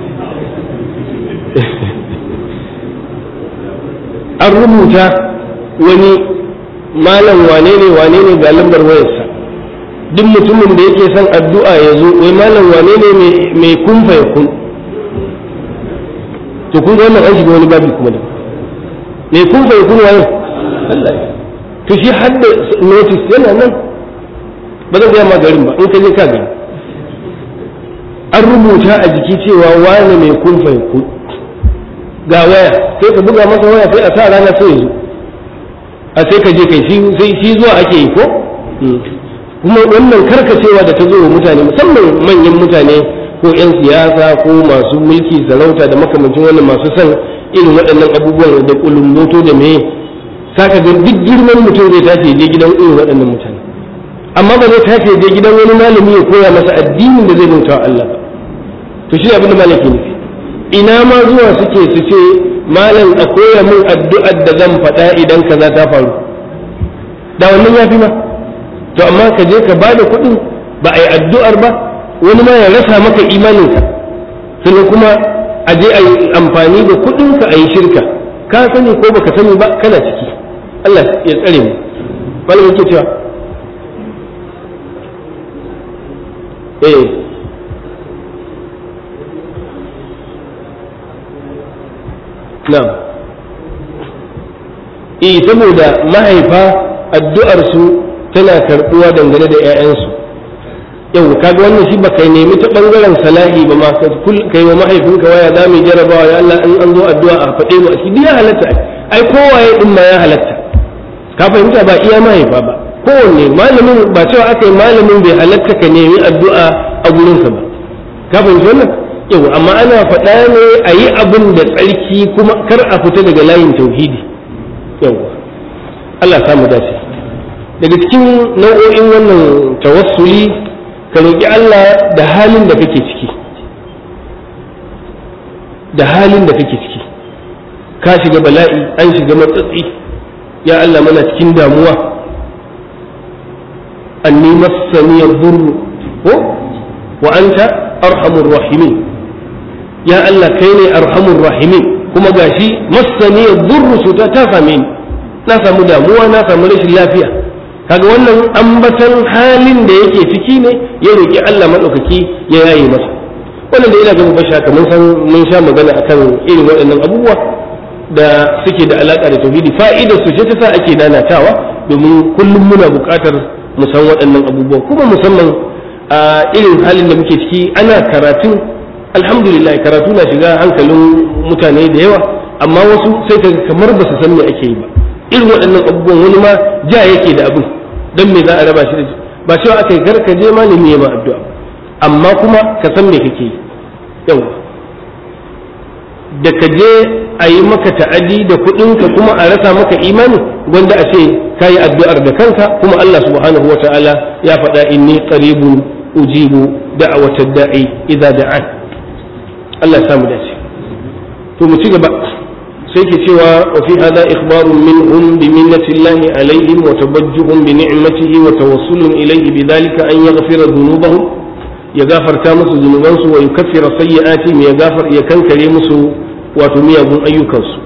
an rubuta wani malam wane ne wane ne ga lambar wayarsa duk mutumin da yake son addu'a ya zo wai malam wane ne mai kun fa kun to kun ga wannan an shiga wani babi kuma da mai kun fa kun waye Allah to shi hadda notice yana nan ba zan gaya ma garin ba in ka je ka gani an rubuta a jiki cewa wane mai kun fa kun ga waya sai ka buga masa waya sai a sa rana sai ya zo a sai ka je kai shi zuwa ake yi ko kuma wannan karkacewa da ta zo wa mutane musamman manyan mutane ko 'yan siyasa ko masu mulki sarauta da makamancin wannan masu son irin waɗannan abubuwan da kulumboto da meye saka ga duk girman mutum zai tashi je gidan irin waɗannan mutane amma ba zai tashi je gidan wani malami ya koya masa addinin da zai bauta wa Allah ba to shi abin da malaki nufi ina ma zuwa suke su ce malam a koya min addu'ar da zan faɗa idan kaza ta faru da wannan ya fi ma to amma ka je ka bada kuɗin ba a yi addu'ar ba wani ma ya rasa maka imaninka sannan kuma a je a yi amfani da kuɗinka a yi shirka ka sani ko baka sani ba kana ciki Allah ya tsare mu malamin ke cewa eh na'am eh saboda mahaifa addu'arsu tana karɓuwa dangane da 'ya'yansu yau kaga wannan shi ba kai nemi ta bangaren salahi ba ma kai wa mahaifinka waya za mu jarabawa ya Allah in an zo addu'a a faɗe mu a shi ya halatta ai kowaye din ma ya halatta ka fahimta ba iya mahaifa ba kowanne malamin ba cewa aka yi malamin bai halatta ka nemi addu'a a gurinsa ba ka fahimci wannan yau amma ana faɗa ne a yi abin da tsarki kuma kar a fita daga layin tauhidi yau Allah samu dace daga cikin nau'o'in wannan tawassuli ka roƙi Allah da halin da kake ciki da halin da kake ciki ka shiga bala'i an shiga matsatsi ya Allah mana cikin damuwa anni massani yadurru ko wa anta arhamur rahimin ya Allah kai ne arhamur rahimin kuma gashi massani yadurru su ta same ni na samu damuwa na samu rashin lafiya kaga wannan ambatan halin da yake ciki ne ya roki Allah madaukaki ya yaye masa wannan da ina ga basha kamar san mun sha magana akan irin waɗannan abubuwa da suke da alaka da tauhidi fa'idar su ce ta sa ake nanatawa domin kullum muna buƙatar mu san waɗannan abubuwa kuma musamman a irin halin da muke ciki ana karatu alhamdulillah karatu na shiga hankalin mutane da yawa amma wasu sai ka kamar ba su san me ake yi ba irin waɗannan abubuwan wani ma ja yake da abin don me za a raba shi da ba cewa aka yi garka je malami ya ma addu'a amma kuma ka san me kake yi yawa da ka je a yi maka ta'adi da kuɗinka kuma a rasa maka imani gwanda a ce ka yi addu'ar da kanka kuma Allah subhanahu wa ta'ala ya faɗa inni qaribun ujibu da'awata da'i idza da'an Allah ya samu dace to mu ci gaba sai ke cewa wa fi hada ikhbarun minhum bi minnati Allah alaihim wa tabajjuhum bi ni'matihi wa tawassulun ilayhi bi dhalika an yaghfira dhunubahum ya gafarta musu zunubansu wa yukaffira sayyi'atihim ya gafar ya kankare musu wato miyagun ayyukansu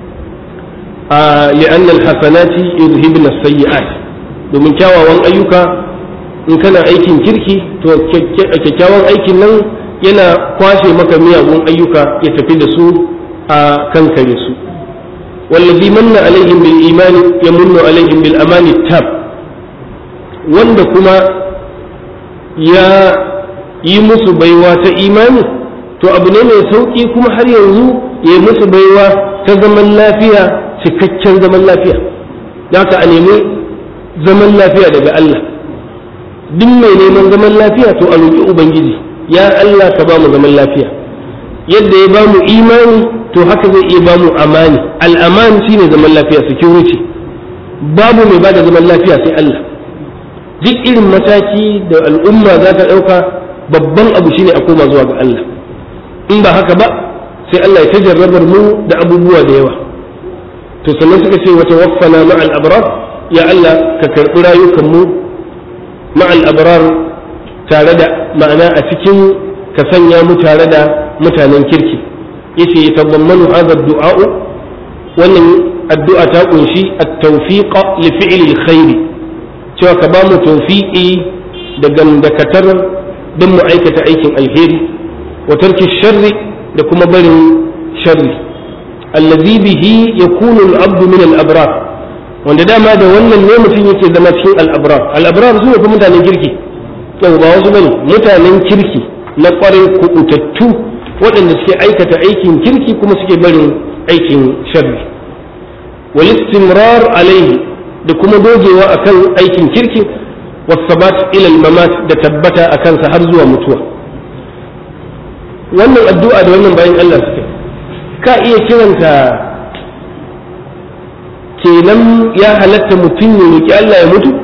a li'anna alhasanati yuzhibna sayyi'at domin kyawawan ayyuka in kana aikin kirki to kyakkyawan aikin nan yana kwashe maka miyagun ayyuka ya tafi da su a kankare su wallazi manna alaihim bil imani yamunnu alaihim bil amani tab wanda kuma ya yi musu baiwa ta imani to abu ne mai sauki kuma har yanzu ya yi musu baiwa ta zaman lafiya cikakken zaman lafiya da ka a nemi zaman lafiya daga Allah duk mai neman zaman lafiya to a roƙi ubangiji ya Allah ka ba mu zaman lafiya yadda ya ba mu imani to haka zai iya ba mu amani al'aman shine zaman lafiya security babu mai ba da zaman lafiya sai Allah duk irin mataki da al'umma za ta ɗauka babban abu shine a koma zuwa ga Allah in ba haka ba sai Allah ya tajarrabar mu da abubuwa da yawa to sannan suka ce wata waffana ma'al abrar ya Allah ka karɓi rayukan mu ma'al abrar tare da ma'ana a cikin ka sanya mu tare da mutanen kirki yace ya tabammanu hadha du'a wannan addu'a ta kunshi at-tawfiq li fi'li al-khair cewa ka ba mu tawfiqi da gamdakatar don mu aikata aikin alheri wa tarki sharri da kuma barin sharri allazi bihi yakunu al-abdu min al-abrar wanda dama da wannan ne mutum yake zama cikin al-abrar al-abrar su ne mutanen kirki yau ba wasu bane mutanen kirki na kwarai kubutattu waɗanda suke aikata aikin kirki kuma suke barin aikin sharri wal istimrar alaihi da kuma dogewa akan aikin kirki wasabat ila al-mamat da tabbata akan sa har zuwa mutuwa wannan addu'a da wannan bayan Allah suke ka iya kiranta kenan ya halatta mutum ya roki Allah ya mutu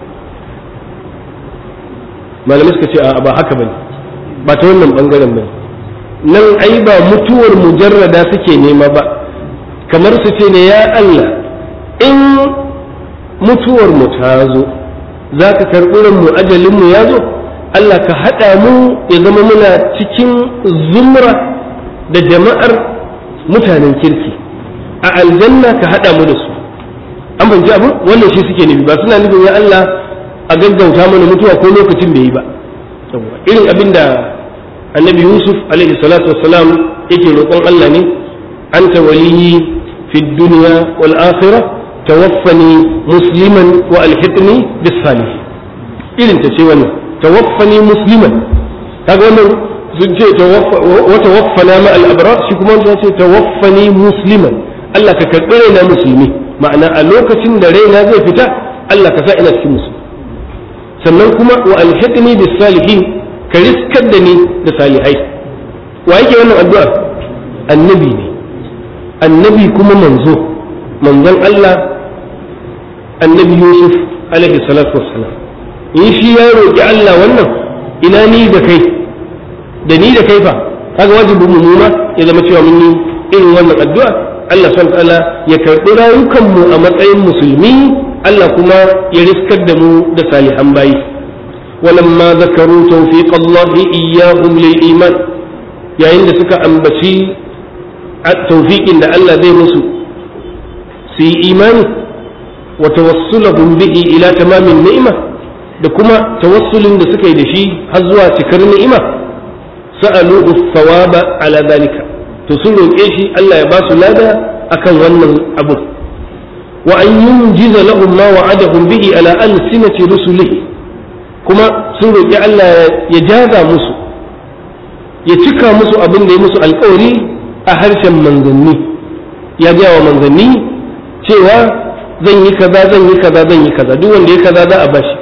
malamai suka ce a ba haka bane ba ta wannan bangaren bane nan ai ba mutuwar mujarrada suke nema ba kamar su ce ne ya Allah in mutuwar mu ta zo za ka karɓi mu ajalin mu ya zo Allah ka haɗa mu ya zama muna cikin zumra da jama'ar mutanen kirki a aljanna ka haɗa mu da su an banci abu wannan shi suke nufi ba suna nufin ya Allah a gaggauta mana mutuwa ko lokacin bai yi ba irin abin da annabi yusuf alaihi salatu wassalam yake roƙon Allah ne anta waliyyi fi dunya wal akhirah tawaffani musliman wa alhiqni bis salih irin ta ce wannan tawaffani musliman kaga wannan sun ce wa tawaffana ma al abrar shi kuma wannan ce tawaffani musliman Allah ka karɓi raina musulmi ma'ana a lokacin da raina zai fita Allah ka sa ina cikin musulmi sannan kuma wa alhiqni bis salihin ka riskar da ni da salihai wa yake wannan addu'a annabi ne annabi kuma manzo manzon Allah annabi Yusuf alaihi salatu wassalam in shi ya roƙi Allah wannan ina ni da kai da ni da kai fa kaga wajibin mu ma ya zama cewa mun yi irin wannan addu'a Allah subhanahu ta'ala ya karɓi rayukan mu a matsayin musulmi Allah kuma ya riskar da mu da salihan bayi ولما ذكروا توفيق الله إياهم للإيمان يا عند سكا أنبشي التوفيق إن الله ذي مسو سي إيمان وتوصلهم به إلى تمام النعمة دكما توصل إن سكا يدشي هزوا سكر النعمة سألوه الثواب على ذلك تصلوا إيشي ألا يباس لادا أكن ونن أبو وأن ينجز لهم ما وعدهم به على ألسنة رسله kuma sun roƙi Allah ya jaza musu ya cika musu abin da ya musu alkawari a harshen manzanni ya gaya wa manzanni cewa zan yi kaza zan yi kaza zan yi kaza duk wanda ya kaza za a bashi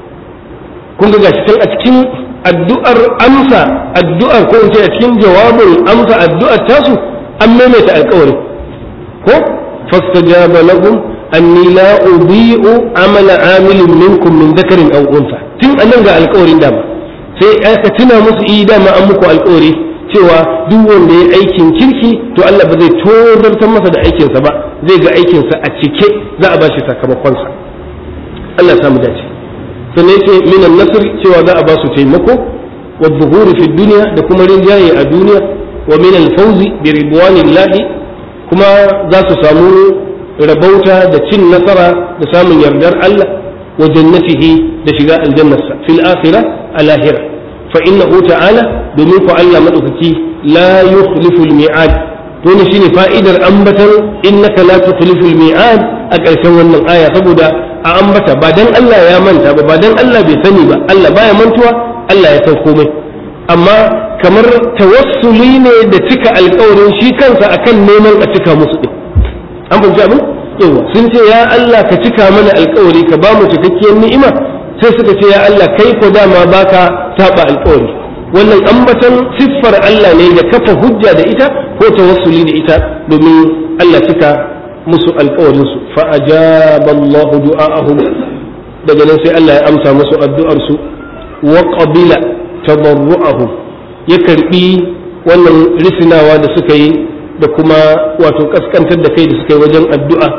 kun ga gashi a cikin addu'ar amsa addu'ar ko in ce a cikin jawabin amsa addu'ar tasu an maimaita alkawari ko fastajaba lahum anni la udi'u amala amilin minkum min dhakarin aw unsa tun annan ga alƙawarin dama sai aka tuna musu yi dama an muku alƙawari cewa duk wanda ya aikin kirki to Allah ba zai tozartar masa da aikinsa ba zai ga aikinsa a cike za a ba shi sakamakonsa Allah ya samu dace sannan yace minan nasr cewa za a ba su taimako wa dhuhuri fi dunya da kuma rinjaye a duniya wa min al-fawzi bi ridwanillahi kuma za su samu rabauta da cin nasara da samun yardar Allah wa jannatihi da shiga aljannarsa fil akhirah a lahira fa innahu ta'ala domin ku Allah madaukaki la yukhlifu al mi'ad to ne shine fa'idar ambatan innaka la tukhlifu al mi'ad a ƙarshen wannan aya saboda a ambata ba dan Allah ya manta ba ba dan Allah bai sani ba Allah baya mantuwa Allah ya san komai amma kamar tawassuli ne da cika alƙawarin shi kansa akan neman a cika musu din an fahimci abin yawa sun ce ya Allah ka cika mana alkawari ka ba mu cikakkiyar ni'ima sai suka ce ya Allah kai ko dama baka saba alkawari wannan ambatan siffar Allah ne da kafa hujja da ita ko tawassuli da ita domin Allah cika musu alkawarin su fa ajaba Allah du'a'ahum daga nan sai Allah ya amsa musu addu'ar su wa qabila tadarru'ahum ya karbi wannan risinawa da suka yi da kuma wato kaskantar da kai da suka yi wajen addu'a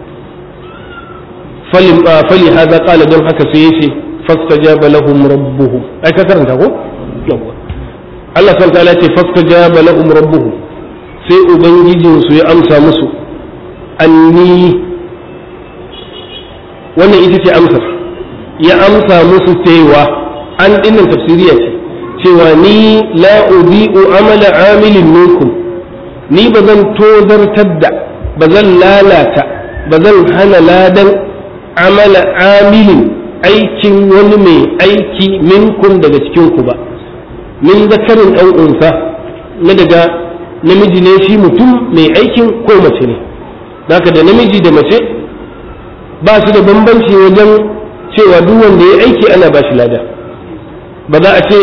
fali haza kala don haka sai yace fastajaba lahum rabbuhum ai ka karanta ko yawa Allah subhanahu ta'ala ce fastajaba lahum rabbuhum sai ubangijin su ya amsa musu anni wannan ita ce amsar ya amsa musu cewa an dinnan tafsiriya ce cewa ni la udi'u amala amilin minkum ni ba zan tozartar da ba zan lalata ba zan hana ladan amala amilin aikin wani mai aiki minkum daga cikinku ba min zakarin ɗan unsa na daga namiji ne shi mutum mai aikin ko mace ne haka da namiji da mace ba su da bambanci wajen cewa duk wanda ya aiki ana ba shi lada ba za a ce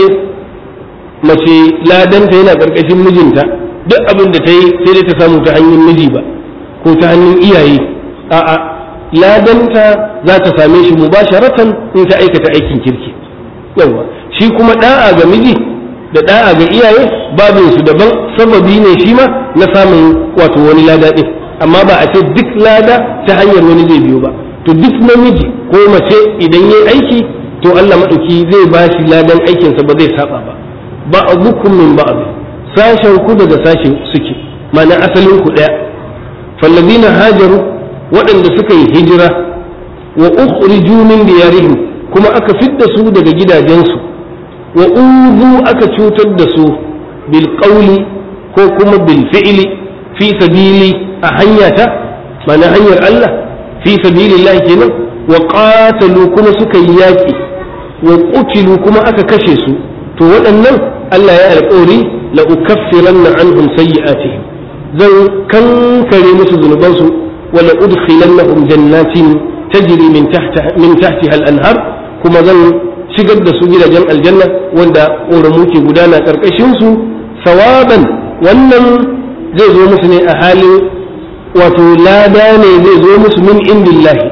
mace ladanta yana ƙarƙashin mijinta duk abin da ta yi sai dai ta samu ta hanyar miji ba ko ta hannun iyaye a'a ladanta za ta same shi mubasharatan in ta aikata aikin kirki yawa shi kuma da'a ga miji da da'a ga iyaye babin su daban sababi ne shi ma na samun wato wani lada din amma ba a ce duk lada ta hanyar wani zai biyo ba to duk namiji ko mace idan yayi aiki to Allah madauki zai ba shi ladan aikinsa ba zai saba ba ba abukum min ba'd sashen ku daga sashen suke ma'ana asalin ku daya fallazina hajaru waɗanda suka yi hijira wa ukhriju min diyarihim kuma aka fidda su daga gidajensu wa uzu aka cutar da su bil qawli ko kuma bil fi'li fi sabili a hanyata mana hanyar Allah fi sabilillah kenan wa qatalu kuma suka yi yaki wa qutilu kuma aka kashe su to waɗannan Allah ya alƙawari la ukaffiranna anhum sayyi'atihim zan kankare musu zunubansu wala udkhilannahum jannatin tajri min tahtiha min tahtiha al-anhar kuma zan shigar da su gidajen aljanna wanda ƙoramu ke gudana ƙarƙashin su sawaban wannan zai zo musu ne a halin wato lada ne zai zo musu min indillahi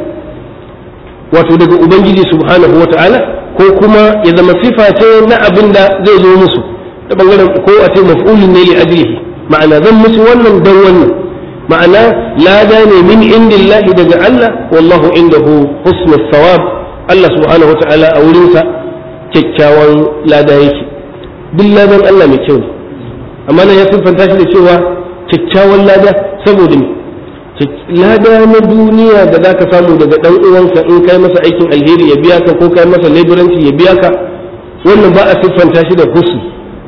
wato daga ubangiji subhanahu wa ta'ala ko kuma ya zama sifa ce na abin da zai zo musu da bangaren ko a ce maf'ulun ne li ajlihi ma'ana zan musu wannan dan wannan ma'ana lada ne min indillahi daga Allah wallahu indahu husnul thawab Allah subhanahu wata'ala a wurinsa kyakkyawan lada yake duk ladan Allah mai kyau ne amma nan ya siffanta shi da cewa kyakkyawan lada saboda me lada na duniya da zaka samu daga dan uwanka in kai masa aikin alheri ya biya ka ko kai masa laboranci ya biya ka wannan ba a siffanta shi da husn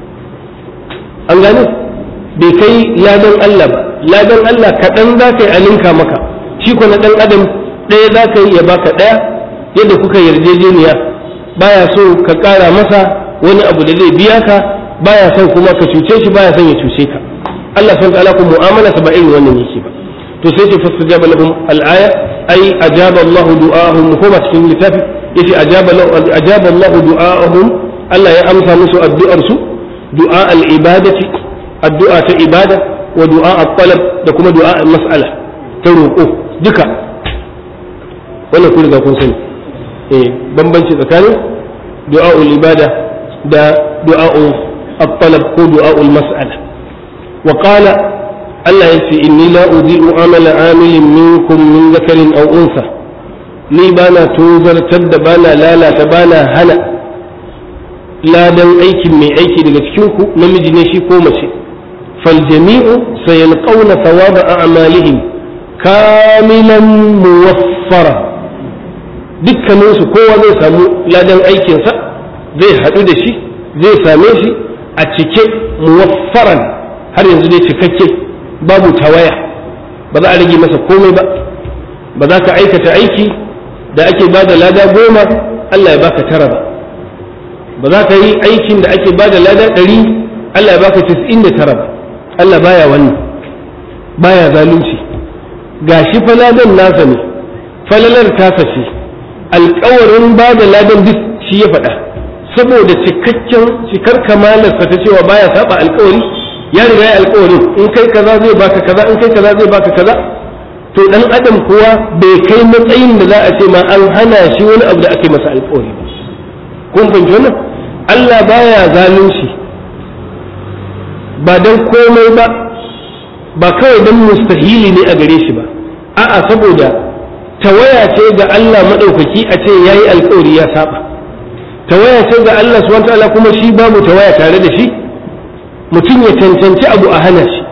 an gane bai kai ladan Allah ba ladan Allah kaɗan za ka yi alinka maka shi ko na ɗan adam ɗaya za ka yi ya baka ɗaya yadda kuka yarjejeniya baya so ka ƙara masa wani abu da zai biya ka baya son kuma ka cuce shi baya son ya cuce ka Allah san ta'ala ku mu'amala ba irin wannan yake ba to sai ce fastajaba lahum al-aya ay ajaba Allah du'ahum ko ba cikin littafi yace ajaba ajaba Allah du'ahum Allah ya amsa musu addu'ar su du'a al-ibadati addu'a ta ibada wa du'a at-talab da kuma du'a al-mas'ala ta roƙo duka wannan kun riga kun sani eh bambanci tsakanin du'a'ul ibada da du'a'ul at-talab ko du'a'ul mas'ala wa qala Allah ya ce inni la udhi'u amala amilin minkum min zakarin aw unsa ni bana tozartar da bana lalata bana hana ladan aikin mai aiki daga cikin ku namiji ne shi ko mace fal jami'u sayalqawna thawaba a'malihim kamilan muwaffara dukkaninsu kowa zai samu ladan aikinsa zai haɗu da shi zai same shi a cike muwaffaran har yanzu dai cikakke babu tawaya ba za a rage masa komai ba ba za ka aikata aiki da ake ba da lada goma Allah ya baka tara ba ba za ka yi aikin da ake ba da lada ɗari Allah ya baka tis'in da tara ba Allah baya wannan baya zalunci gashi fa ladan nasa ne falalar tasa ce alkawarin ba da ladan duk shi ya faɗa saboda cikakken cikar kamalarsa ta cewa baya saba alkawari ya riga ya alkawarin in kai kaza zai baka kaza in kai kaza zai baka kaza to dan adam kuwa bai kai matsayin da za a ce ma an hana shi wani abu da ake masa alkawari ba kun fahimci wannan Allah baya zalunci ba dan komai ba ba kawai dan mustahili ne a gare shi ba a'a saboda tawaya ce ga Allah maɗaukaki a ce ya yi alkawari ya saba tawaya ce ga Allah subhanahu ta'ala kuma shi babu tawaya tare da shi mutum ya cancanci abu a hana shi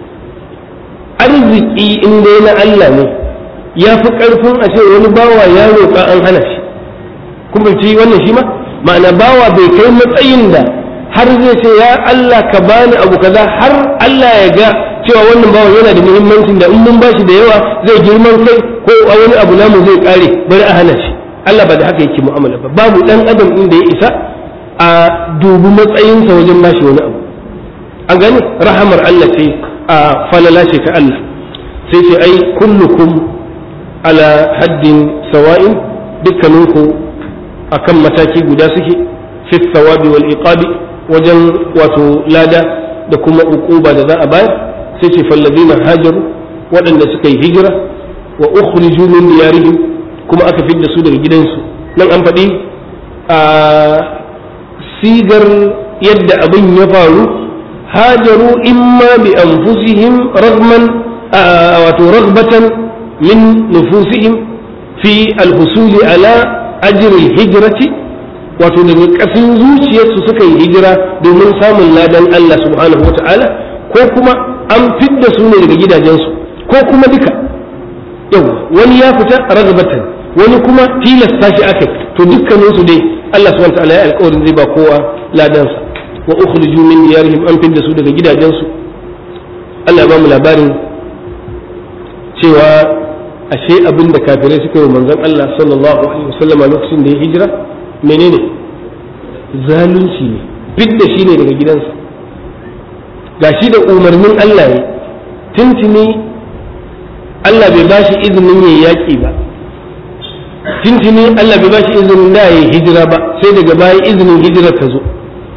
arziki in dai na Allah ne ya fi ƙarfin a ce wani bawa ya roƙa an hana shi kuma ci wannan shi ma ma'ana bawa bai kai matsayin da har zai ce ya Allah ka bani abu kaza har Allah ya ga cewa wannan bawan yana da muhimmancin da in mun bashi da yawa zai girman kai ko a wani abu namu zai kare bari a hana shi Allah ba da haka yake mu'amala ba babu dan adam inda ya isa a dubi matsayinsa wajen bashi wani abu an gani rahamar Allah ce a falala ce ta Allah sai ce ai kullukum ala haddin sawa'in dukkaninku akan mataki guda suke fi thawabi wal iqabi wajen wato lada da kuma uquba da za a bayar sai ce fallazina hajaru waɗanda suka yi hijira wa ukhriju min diyarihim kuma aka fidda su daga gidansu nan an faɗi a sigar yadda abin ya faru hajaru imma bi anfusihim ragman wato ragbatan min nufusihim fi alhusuli ala ajril hijrati wato daga ƙasin zuciyarsu suka yi hijira domin samun ladan Allah subhanahu wa ta'ala ko kuma an fidda su ne daga gidajensu ko kuma duka yau wani ya fita ragbatan wani kuma tilasta shi aka to dukkaninsu dai Allah subhanahu wa ta'ala ya alƙawarin zai ba kowa ladansa wa ukhriju min diyarihim an fidda su daga gidajensu Allah ya ba mu labarin cewa ashe abin da kafirai suka yi manzon Allah sallallahu alaihi wasallam lokacin da ya hijira menene zalunci ne fidda shi ne daga gidansa gashi da umarnin Allah ya tuntuni Allah bai bashi izinin yayi yaƙi ba tuntuni Allah bai bashi izinin da yayi hijira ba sai daga baya izinin hijirar ta zo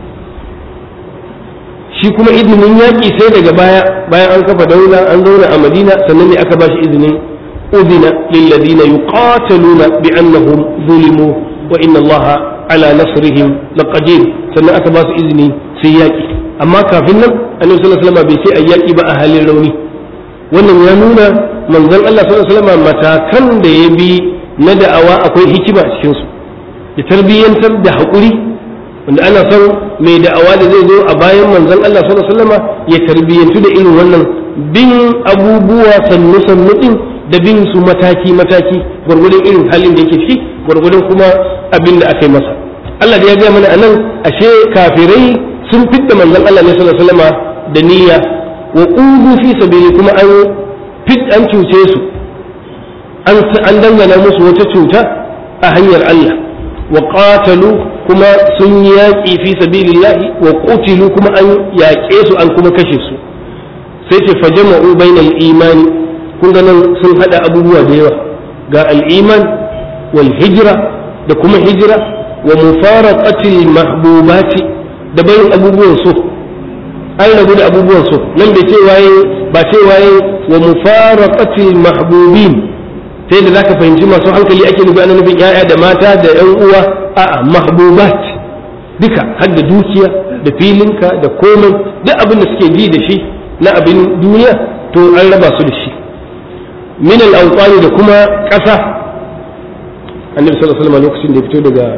shi kuma izinin yaƙi sai daga baya bayan an kafa daula an zauna a madina sannan ne aka bashi izinin udina lilladina yuqataluna bi annahum zulimu wa inna allaha ala nasrihim laqadir sannan aka ba su izini sai yaƙi amma kafin nan annabi sallallahu alaihi wasallam bai sai ayyaki ba a halin rauni wannan ya nuna manzon Allah sallallahu alaihi wasallam matakan da ya bi na da'awa akwai hikima a cikin su ya tarbiyyantar da haƙuri wanda ana son mai da'awa da zai zo a bayan manzon Allah sallallahu alaihi wasallam ya tarbiyyantu da irin wannan bin abubuwa sannu sannu din da bin su mataki mataki gwargwadon irin halin da yake ciki gwargwadon kuma abin da aka yi masa Allah da ya gaya mana anan ashe kafirai sun fidda manzon Allah ne sallallahu alaihi wasallam da niyya wa qudu fi sabili kuma an fit an cuce su an an dangana musu wata cuta a hanyar Allah wa qatalu kuma sun yaƙi fi sabilillahi wa qutilu kuma an yaƙe su an kuma kashe su sai ce fajama'u bainal imani kun ga nan sun hada abubuwa da yawa ga al-iman wal hijra da kuma hijira wa mufaraqatil mahbubati da barin abubuwan so an rabu da abubuwan so nan bai ce waye ba ce waye wa mufaraqatil mahbubin sai da zaka fahimci masu hankali ake nufi ana nufin yaya da mata da yan uwa a'a mahbubat duka har da dukiya da filinka da komai duk abin da suke ji da shi na abin duniya to an raba su da shi min al da kuma ƙasa annabi sallallahu alaihi wasallam lokacin da ya fito daga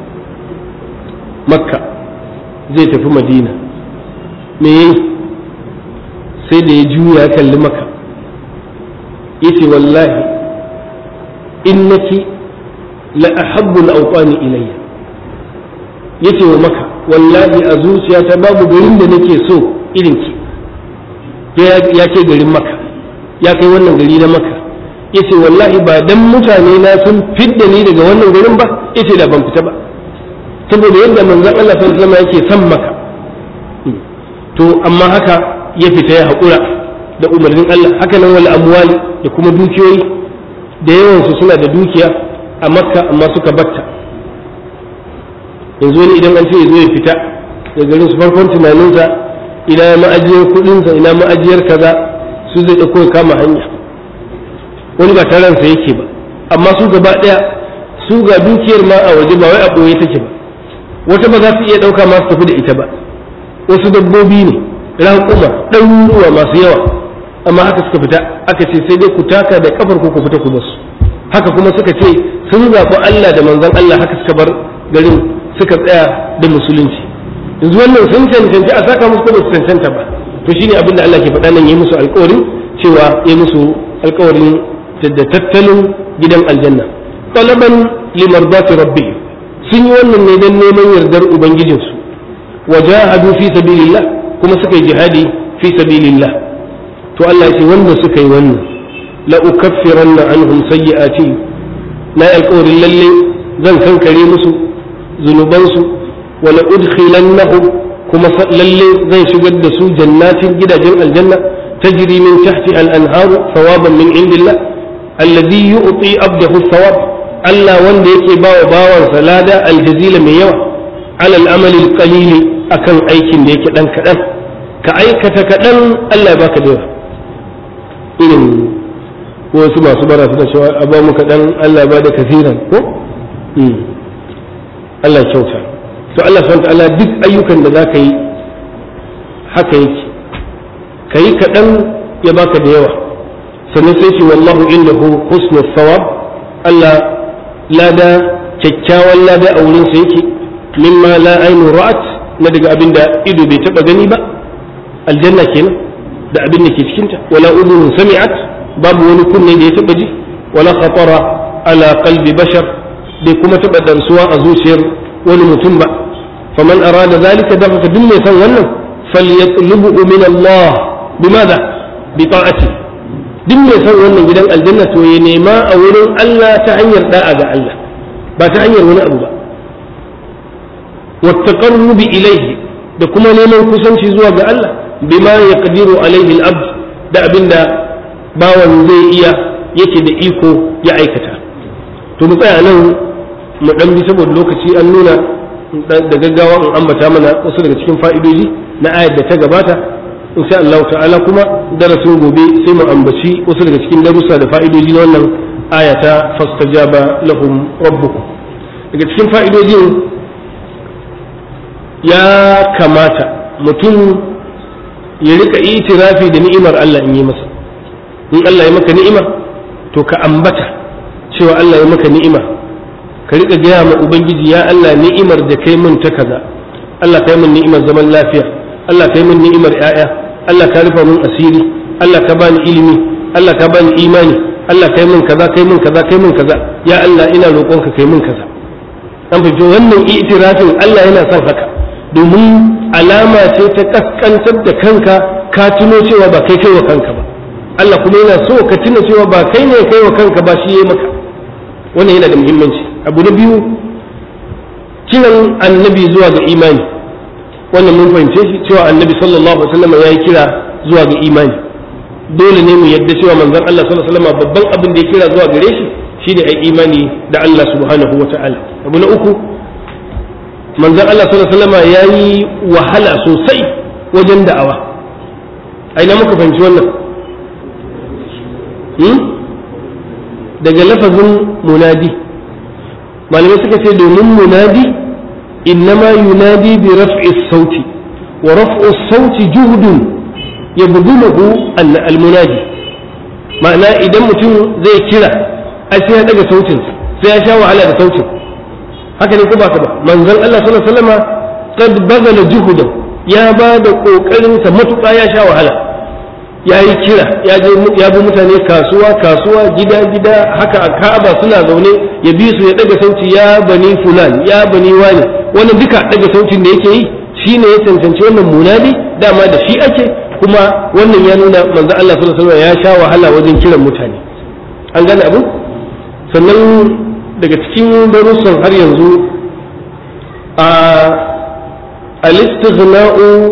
makka zai tafi madina me yayi sai da ya juya ya kalli makka yace wallahi innaki la ahabbu al-awtani ilayya yace wa makka wallahi a zuciyata babu garin da nake so irin ki ya ce garin makka ya kai wannan gari na makka yace wallahi ba dan mutane na sun fidda ni daga wannan garin ba yace da ban fita ba saboda yadda manzon Allah sallallahu alaihi wasallam yake son maka to amma haka ya fita ya haƙura da umarnin Allah haka nan wal amwali da kuma dukiyoyi da yawan su suna da dukiya a makka amma suka batta yanzu wani idan an ce ya zo ya fita da garin su farkon tunaninsa ina ma'ajiyar kuɗinsa ina ma'ajiyar kaza su zai ɗauko ya kama hanya wani ba ta ransa yake ba amma su gaba ɗaya su ga dukiyar ma a waje ba wai a ɓoye take ba wata ba za su iya ɗauka masu tafi da ita ba wasu dabbobi ne raƙuma ɗaruruwa masu yawa amma haka suka fita aka ce sai dai ku taka da kafar ku ku fita ku basu haka kuma suka ce sun zaɓi Allah da manzon Allah haka suka bar garin suka tsaya da musulunci yanzu wannan sun cancanci a saka musu ko ba su cancanta ba to shine abin da Allah ke faɗa nan yi musu alƙawarin cewa ya musu alƙawarin da tattalin gidan aljanna talaban limardati rabbi sun yi wannan ne don neman yardar ubangijinsu wa jahadu fi sabilillah kuma suka yi jihadi fi sabilillah to Allah ce wanda suka yi wannan la ukaffiranna anhum sayyi'ati na alƙawarin lalle zan kankare musu zunubansu wa la udkhilannahum kuma lalle zan shigar da su jannatin gidajen aljanna tajri min tahti al-anharu thawaban min indillah alladhi yu'ti abdahu thawab Allah wanda yake bawa bawansa lada aljazila mai yawa alal amali qalili akan aikin da yake dan kadan ka aikata kadan Allah ya baka da yawa irin wasu masu bara suna cewa a ba mu kadan Allah ya bada kasiran ko Allah ya kyauta to Allah subhanahu wa ta'ala duk ayyukan da zaka yi haka yake kai kadan ya baka da yawa sannan sai ce wallahu innahu husnul thawab Allah lada kyakkyawan lada a wurinsa yake mimma la ainu ra'at na daga abin da ido bai taba gani ba aljanna kenan da abin da ke cikinta wala udhun sami'at babu wani kunne da ya taba ji wala khatara ala qalbi bashar bai kuma taba dansuwa a zuciyar wani mutum ba faman arada zalika da haka duk mai san wannan falyatlubu min Allah bimada bi ta'ati duk mai san wannan gidan aljanna to ya nema a wurin Allah ta hanyar da'a ga Allah ba ta hanyar wani abu ba wattaqarrubi ilayhi da kuma neman kusanci zuwa ga Allah bima yaqdiru alayhi al-abd da abinda bawan zai iya yake da iko ya aikata to mu tsaya nan mu dan bi saboda lokaci an nuna da gaggawa in ambata mana wasu daga cikin fa'idoji na ayar da ta gabata insha Allah ta'ala kuma darasin gobe sai mu ambaci wasu daga cikin darussa da fa'idoji na wannan aya ta fastajaba lahum rabbukum daga cikin fa'idojin ya kamata mutum ya rika itirafi da ni'imar Allah in yi masa in Allah ya maka ni'ima to ka ambata cewa Allah ya maka ni'ima ka rika gaya ma ubangiji ya Allah ni'imar da kai mun ta kaza Allah kai mun ni'imar zaman lafiya Allah kai mun ni'imar 'ya'ya Allah ka rufa mun asiri Allah ka bani ilimi Allah ka bani imani Allah kai mun kaza kai mun kaza kai mun kaza ya Allah ina roƙonka kai mun kaza an fi wannan itirafin Allah yana son haka domin alama ce ta kaskantar da kanka ka tuno cewa ba kai kai wa kanka ba Allah kuma yana so ka tuna cewa ba kai ne kai wa kanka ba shi yayi maka wannan yana da muhimmanci abu na biyu kiran annabi zuwa ga imani wannan mun fahimce shi cewa annabi sallallahu alaihi wasallam ya yi kira zuwa ga imani dole ne mu yadda cewa manzon Allah sallallahu alaihi wasallam babban abin da ya kira zuwa gare shi shine ai imani da Allah subhanahu wataala abu na uku manzon Allah sallallahu alaihi wasallam ya yi wahala sosai wajen da'awa aina muka fahimci wannan daga lafazin munadi malamai suka ce domin munadi innama yunadi bi raf'i sauti wa raf'u sauti juhdun yabduluhu al-munadi ma'ana idan mutum zai kira ai sai ya daga sautin sai ya sha wahala da sautin haka ne ko ba ka ba manzon Allah sallallahu alaihi wasallam qad bazala juhudan ya ba da kokarin sa matuƙa ya sha wahala ya yi kira ya je ya bi mutane kasuwa kasuwa gida gida haka a Ka'aba suna zaune ya bi su ya daga sauti ya bani fulan ya bani wani wannan duka daga sautin da yake yi shine ya cancanci wannan munadi dama da shi ake kuma wannan ya nuna manzo Allah sallallahu alaihi wasallam ya sha wahala wajen kiran mutane an gane abu sannan daga cikin darussan har yanzu a al-istighna'u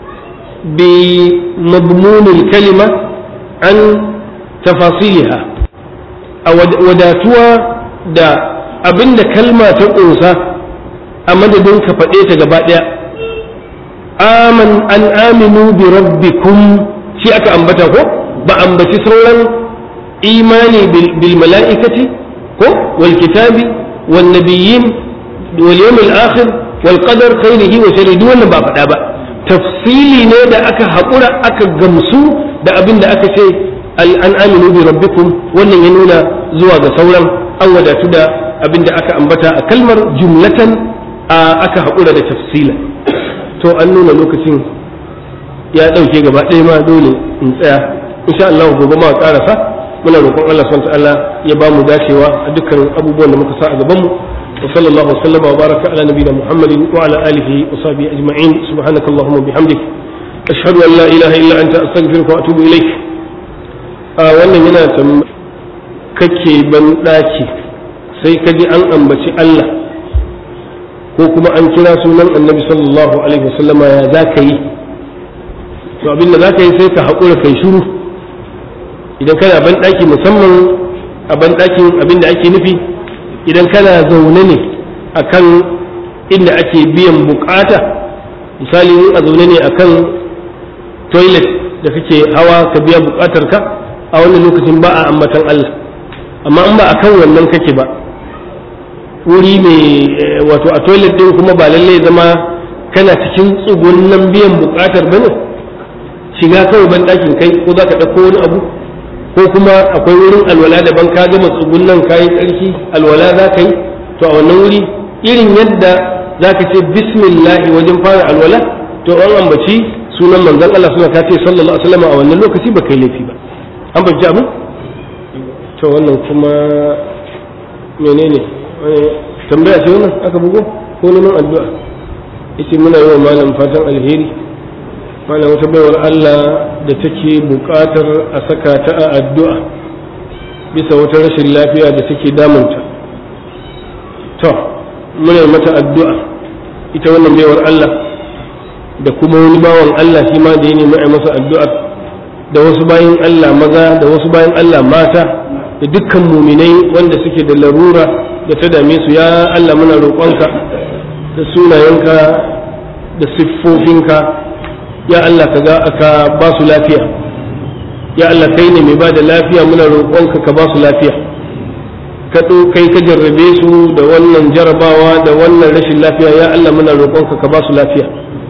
بمضمون الكلمة عن تفاصيلها وداتوا دا abin da kalma ta ƙunsa a madadin ka faɗe ta gaba ɗaya aman an aminu bi rabbikum shi aka ambata ko ba ambaci sauran imani bil mala'ikati ko wal kitabi wal nabiyyin wal yawmil akhir wal qadar khairihi wa sharrihi wannan ba faɗa ba tafsili ne da aka haƙura aka gamsu da abin da aka ce an aminu bi rabbikum wannan ya nuna zuwa ga sauran an wadatu da abin da aka ambata a kalmar jumlatan aka haƙura da tafsila to an nuna lokacin ya ɗauke gaba ɗaya ma dole in tsaya insha Allah gobe ma ƙarasa muna roƙon Allah subhanahu ta'ala ya ba mu dacewa a dukkan abubuwan da muka sa a gaban mu wa sallallahu wa sallama wa baraka ala nabiyina muhammadin wa ala alihi wa sahbihi ajma'in subhanakallahumma wa bihamdik ashhadu an la ilaha illa anta astaghfiruka wa atubu ilaik a wannan yana kake ban daki sai ka ji an ambaci Allah ko kuma an kira sunan annabi sallallahu alaihi wasallama ya za ka yi to abinda za ka yi sai ka haƙura kai shiru idan kana ban daki musamman a ban dakin abinda ake nufi idan kana zaune ne akan inda ake biyan bukata misali a zaune ne akan toilet da kake hawa ka biya bukatar ka a wannan lokacin ba a ambatan Allah amma in ba akan wannan kake ba wuri mai wato a toilet din kuma ba lallai zama kana cikin tsugunan biyan bukatar bane shiga kawai ban ɗakin kai ko za ka ɗauko wani abu ko kuma akwai wurin alwala daban ka gama tsugunan kayi tsarki alwala za ka yi to a wannan wuri irin yadda za ka ce bismillahi wajen fara alwala to an ambaci sunan manzon Allah suna ta ce sallallahu alaihi wasallam a wannan lokaci ba kai laifi ba an fahimci abin to wannan kuma menene tambaya ce wannan aka bugo ko neman addu'a yace muna yi wa malam fatan alheri malam wata baiwar Allah da take buƙatar a saka ta a addu'a bisa wata rashin lafiya da take damunta to muna mata addu'a ita wannan baiwar Allah da kuma wani bawan Allah shi ma da ya nemi a masa addu'ar da wasu bayan Allah maza da wasu bayan Allah mata da dukkan muminai wanda suke da larura da ta dame su ya Allah muna roƙonka da sunayenka da siffofinka ya Allah ka ga aka ba su lafiya ya Allah kai ne mai ba da lafiya muna roƙonka ka ba su lafiya ka kai ka jarrabe su da wannan jarabawa da wannan rashin lafiya ya Allah muna roƙonka ka ba su lafiya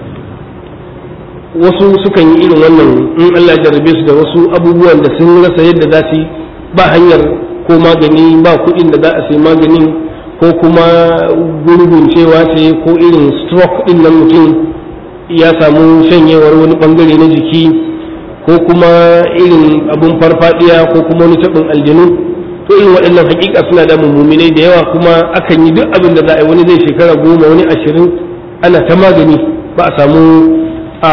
wasu sukan yi irin wannan in Allah jarrabe su da wasu abubuwan da sun rasa yadda za su yi ba hanyar ko magani ba kuɗin da za a sai maganin ko kuma gurgun cewa ce ko irin stroke ɗin nan mutum ya samu shanyewar wani bangare na jiki ko kuma irin abun farfadiya ko kuma wani taɓin aljanu to irin waɗannan hakika suna da mummunai da yawa kuma akan yi duk abin da za a yi wani zai shekara goma wani ashirin ana ta magani ba a samu a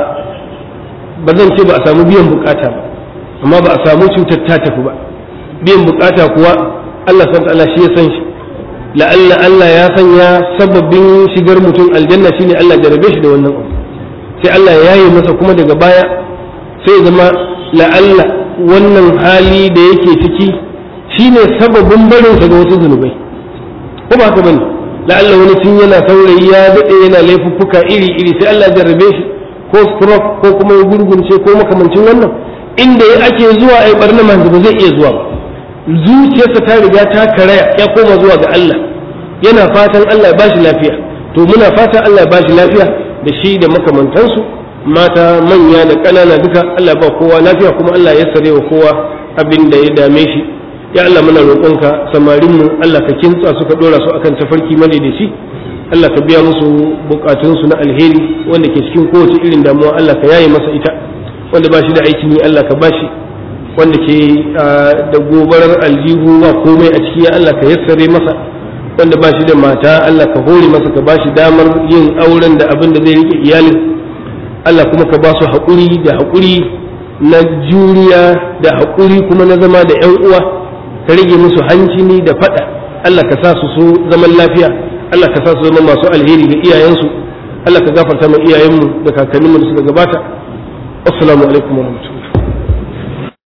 ba zan ce ba a samu biyan bukata ba amma ba a samu cutar ta tafi ba biyan bukata kuwa Allah san Allah shi ya san shi la'alla Allah ya sanya sababin shigar mutum aljanna shine Allah jarabe shi da wannan abu sai Allah ya yi masa kuma daga baya sai zama la'alla wannan hali da yake ciki shine sababin barinsa ga wasu zunubai ko ba ka bane la'alla wani tun yana saurayi ya daɗe yana laifuffuka iri iri sai Allah jarrabe shi ko stroke ko kuma ya gurgunce ko makamancin wannan inda ya ake zuwa ai barna manzo ba zai iya zuwa ba zuciyarsa ta riga ta karaya ya koma zuwa ga Allah yana fatan Allah ya bashi lafiya to muna fatan Allah ya bashi lafiya da shi da makamantansu mata manya da ƙanana duka Allah ba kowa lafiya kuma Allah ya sare wa kowa abin da ya dame shi ya Allah muna roƙonka samarinmu Allah ka kintsa suka dora su akan tafarki madaidaici Allah ka biya musu bukatunsu na alheri wanda ke cikin kowace irin damuwa Allah ka yaye masa ita wanda ba shi da aikin yi Allah ka bashi wanda ke da gobarar aljihu ba komai a ciki ya Allah ka yassare masa wanda ba shi da mata Allah ka hore masa ka ba shi damar yin auren da abin da zai rike iyalin Allah kuma ka ba su haƙuri da haƙuri na juriya da haƙuri kuma na zama da ‘yan uwa ka rage musu hancini da faɗa Allah ka sa su so zaman lafiya Allah ka sa su zama masu alheri ga iyayensu Allah ka gafarta ma iyayenmu da kakanninmu da suka gabata assalamu alaikum wa rahmatullahi